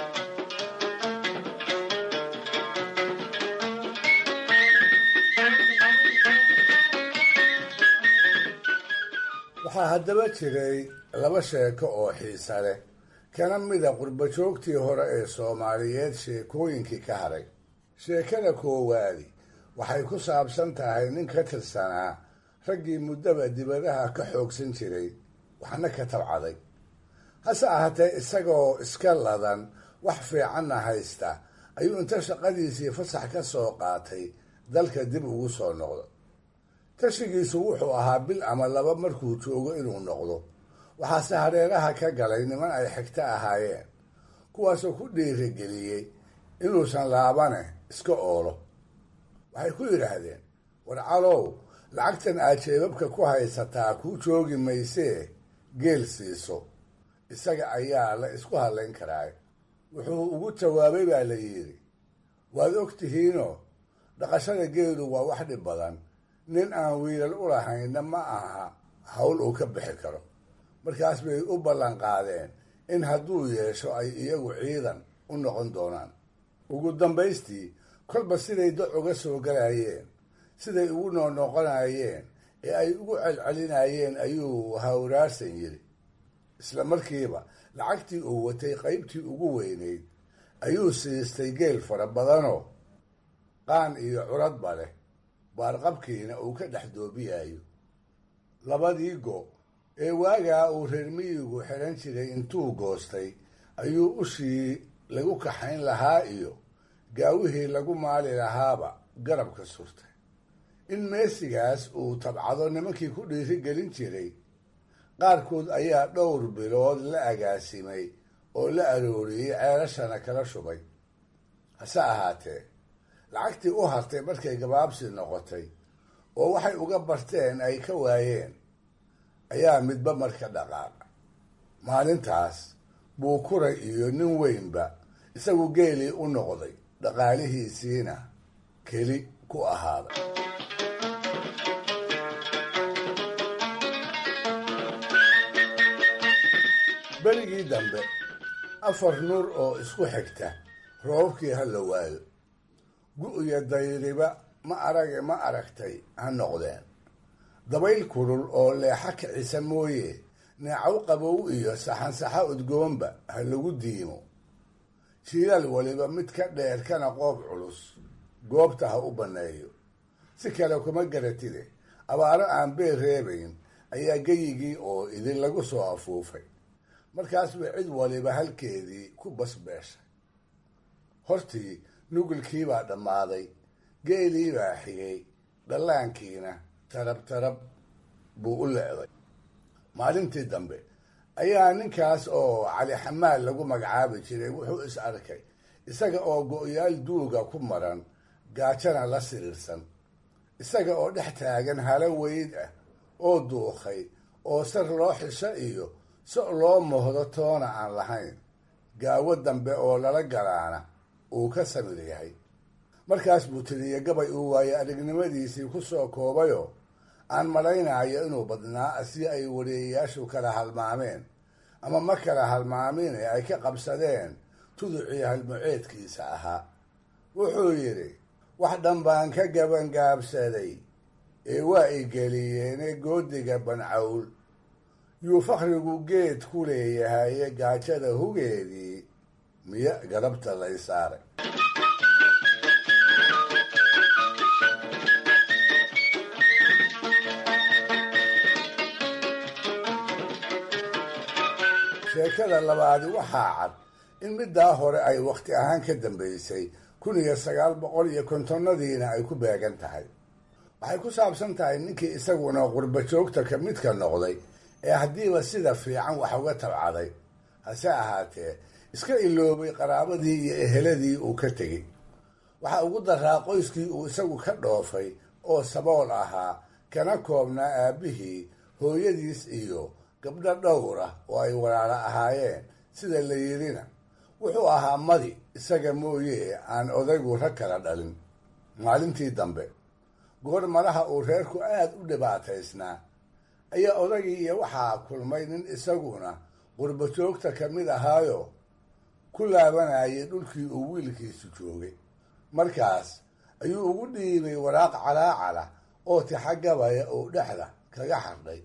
waxaa haddaba jiray laba sheeko oo xiisa leh kana mida qurbajoogtii hore ee soomaaliyeed sheekooyinkii ka haray sheekada koowaadi waxay ku saabsan tahay nin ka tirsanaa raggii muddaba dibadaha ka xoogsan jiray waxna ka tabcaday hase ahaatee isagoo iska ladan wax fiicanna haysta ayuu inta shaqadiisii fasax ka soo qaatay dalka dib ugu soo noqdo tashigiisu wuxuu ahaa bil ama laba markuu joogo inuu noqdo waxaase hareeraha ka galay niman ay xigto ahaayeen kuwaasoo ku dhiirigeliyey inuusan laabane iska oolo waxay ku yidhaahdeen war calow lacagtan aad jeebabka ku haysataa kuu joogi maysee geel siiso isaga ayaa la isku hadlayn karaa wuxuu ugu jawaabay baa la yidhi waad og tihiinoo dhaqashada geelu waa wax dhib badan nin aan wiilal u lahaynna ma aha hawl uu ka bixi karo markaas bay u ballan qaadeen in hadduu yeesho ay iyagu ciidan u noqon doonaan ugu dambaystii kolba siday doc uga soo galayeen siday ugu noonoqonayeen ee ay ugu celcelinayeen ayuu hawraarsan yidhi isla markiiba lacagtii uu watay qaybtii ugu weynayd ayuu siistay geel fara badanoo qaan iyo curadba leh baarqabkiina uu ka dhex doobiyayo labadii go ee waagaa uu reer miyigu xidhan jiray intuu goostay ayuu ushii lagu kaxayn lahaa iyo gaawihii lagu maali lahaaba garabka surtay in meesigaas uu tabcado nimankii ku dhiiri gelin jiray qaarkood ayaa dhowr bilood la agaasimay oo la arooriyey ceelashana kala shubay hase ahaatee lacagtii u hartay markay gabaabsi noqotay oo waxay uga barteen ay ka waayeen ayaa midba marka dhaqaaqa maalintaas buu kuray iyo nin weynba isagu geelii u noqday dhaqaalihiisiina keli ku ahaaday berigii dambe afar nuur oo isku xigta roobabkii ha la waayo gu-iyo dayriba ma arage ma aragtay ha noqdeen dabayl kulul oo leexa kicisa mooye neecaw qabow iyo saxansaxa udgoonba ha lagu diimo jiilaal waliba mid ka dheer kana qoob culus goobta ha u banneeyo si kale kuma garatide abaaro aan beer reebayn ayaa geyigii oo idin lagu soo afuufay markaasba cid waliba halkeedii ku basbeeshay hortii nugulkiibaa dhammaaday geeliibaa xigay dhallaankiina tarab tarab buu u leeday maalintii dambe ayaa ninkaas oo cali xamaal lagu magacaabi jiray wuxuu is arkay isaga oo go-yaal duuga ku maran gaajana la siriirsan isaga oo dhex taagan halo weyd ah oo duuqay oo sar loo xisho iyo si loo mohdo toona aan lahayn gaawo dambe oo lala galaana uu ka samir yahay markaas buu tiriye gabay uu waaye aragnimadiisii ku soo koobayoo aan malaynayo inuu badnaa si ay wareeyayaashu kala halmaameen ama ma kala halmaamin ee ay ka qabsadeen tuducii halmuceedkiisa ahaa wuxuu yidhi wax dhan baan ka gabangaabsaday ee waa i geliyeene goodiga bancawl yuu fakrigu geed ku leeyahaye gaajada hugeedii miya galabta lay saaray sheekada labaadi waxaa cad in middaa hore ay wakhti ahaan ka dambaysay kun iyo sagaal boqol iyo kontonnadiina ay ku beegan tahay waxay ku saabsan tahay ninkii isaguna qurba joogta ka midka noqday ee haddiiba sida fiican wax uga tabcaday hase ahaatee iska iloobay qaraabadii iyo eheladii uu ka tegey waxaa ugu daraa qoyskii uu isagu ka dhoofay oo sabool ahaa kana koobnaa aabbihii hooyadiis iyo gabdho dhowr ah oo ay walaalo ahaayeen sida la yidhina wuxuu ahaa madi isaga mooye aan odaygu rag kala dhalin maalintii dambe goor malaha uu reerku aad u dhibaataysnaa ayaa odaygii iyo waxaa kulmay nin isaguna qurba joogta ka mid ahaayo ku laabanayay dhulkii uu wiilkiisu joogay markaas ayuu ugu dhiibay waraaq calaacala oo tixagabaya uu dhexda kaga xardhay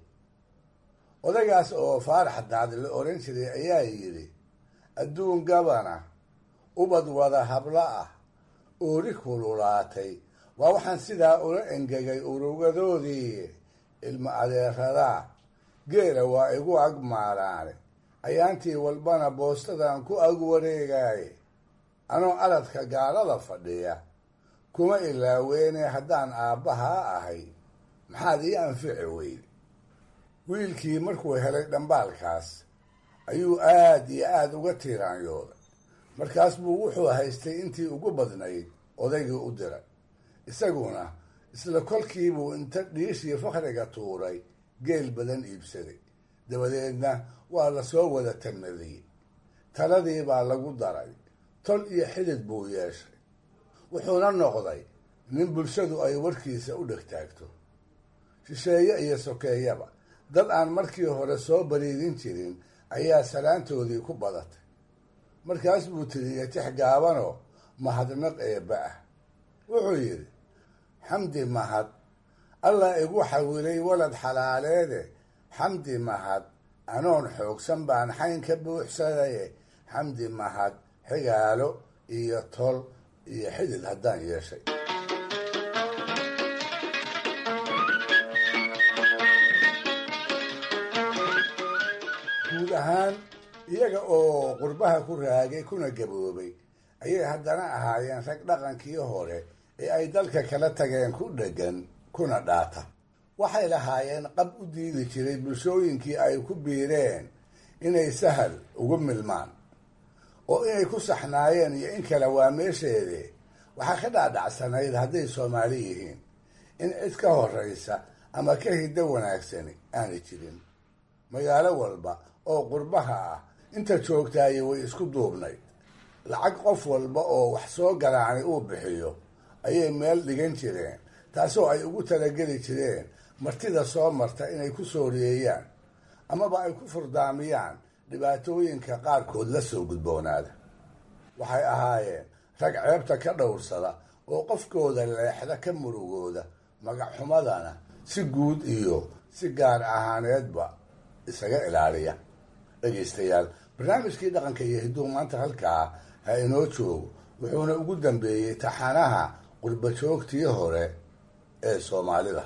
odaygaas oo faarax daad la oran jiray ayaa yidhi adduun gabana ubad wada hablo ah oori kululaatay waa waxaan sidaa ula engegay urugadoodii ilmo adeeradaa geela waa igu ag maalaane ayaantii walbana boostadan ku ag wareegaaye anoo aladka gaalada fadhiya kuma ilaaweene haddaan aabbahaa ahay maxaad ii anfici weyde wiilkii markuu helay dhambaalkaas ayuu aad iyo aada uga tiiraanyooday markaas buu wuxuu haystay intii ugu badnayd odaygii u diray isaguna isla kolkiibuu inta dhiishii fakhriga tuuray geel badan iibsaday dabadeedna waa lasoo wada tanmadiyey taladii baa lagu daray tol iyo xidid buu yeeshay wuxuuna noqday nin bulshadu ay warkiisa u dhegtaagto shisheeye iyo sokeeyaba dad aan markii hore soo bariidin jirin ayaa salaantoodii ku badatay markaas buu tiriyey tix gaabanoo mahadnaq eebba ah wuxuu yidhi xamdi mahad allah igu xawilay walad xalaaleede xamdi mahad anoon xoogsan baan xayn ka buuxsadaye xamdi mahad xigaalo iyo tol iyo xidid haddaan yeeshay ahaan iyaga oo qurbaha ku raagay kuna gaboobay ayay haddana ahaayeen rag dhaqankii hore ee ay dalka kala tageen ku dheggan kuna dhaata waxay lahaayeen qab u diidi jiray bulshooyinkii ay ku biireen inay sahal ugu milmaan oo inay ku saxnaayeen iyo in kale waa meesheede waxaa ka dhaadhacsanayd hadday soomaali yihiin in cid ka horraysa ama ka hiddo wanaagsani aanay jirin magaalo walba oo qurbaha ah inta joogtaaye way isku duubnayd lacag qof walba oo wax soo galaanay uu bixiyo ayay meel dhigan jireen taasoo ay ugu talageli jireen martida soo marta inay ku soo riyeeyaan amaba ay ku furdaamiyaan dhibaatooyinka qaarkood la soo gudboonaada waxay ahaayeen rag ceebta ka dhowrsada oo qofkooda leexda ka murugooda magacxumadana si guud iyo si gaar ahaaneedba isaga ilaaliya dhegaystayaal barnaamijkii dhaqanka iyo hidduu maanta halkaa ha inoo joogo wuxuuna ugu dambeeyey taxanaha qurbajoogtii hore ee soomaalida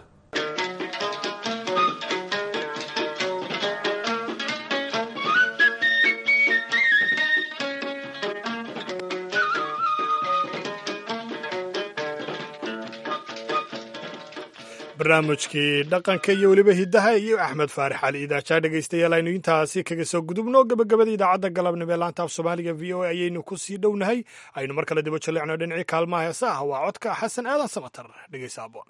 barnaamijkii dhaqanka iyo weliba hiddaha iyo axmed faarix cali idaajaa dhegaystayaal aynu intaasi kaga soo gudubno gabagabada idaacadda galabnimo ee laanta af soomaaliga v o a ayaynu ku sii dhownahay aynu mar kale dibo jallecno dhinacii kaalmaha heesa ah waa codka xasan aadan samatar dhegaysa aboon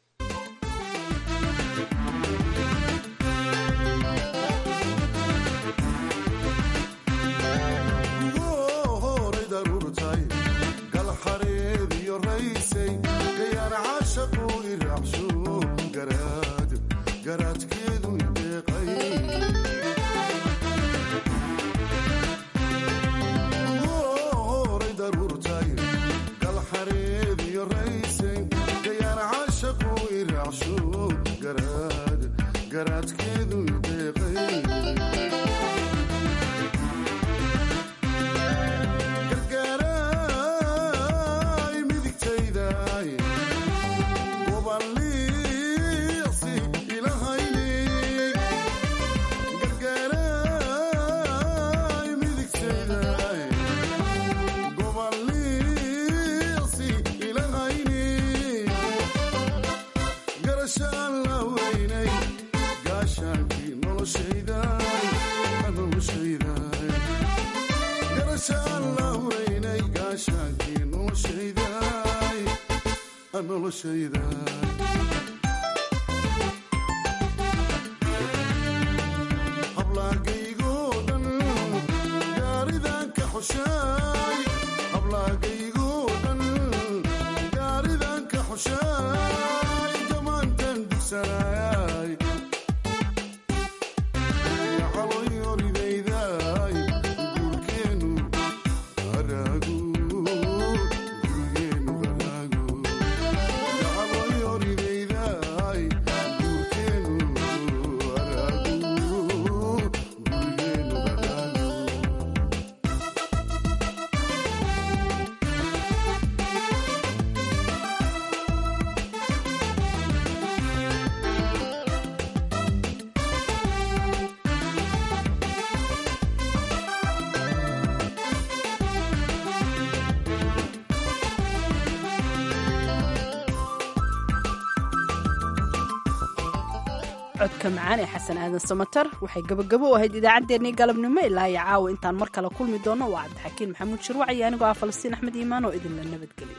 codka macaan ee xasan aadan samatar waxay gabagabo u ahayd idaacaddeenii galabnimo ilaa iyo caawa intaan mar kale kulmi doono waa cabdixakiin maxamuud shirwac iyo anigoo ah falastiin axmed iimaan oo idinla nabadgeliyo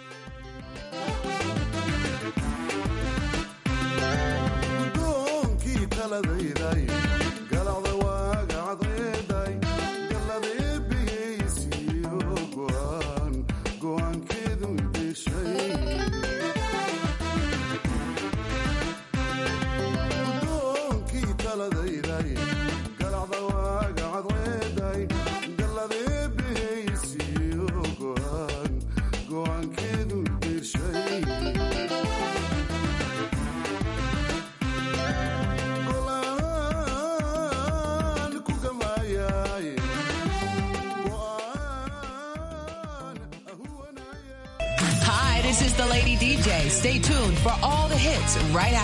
Hi, this is the Lady DJ. Stay tuned for all the hits right after.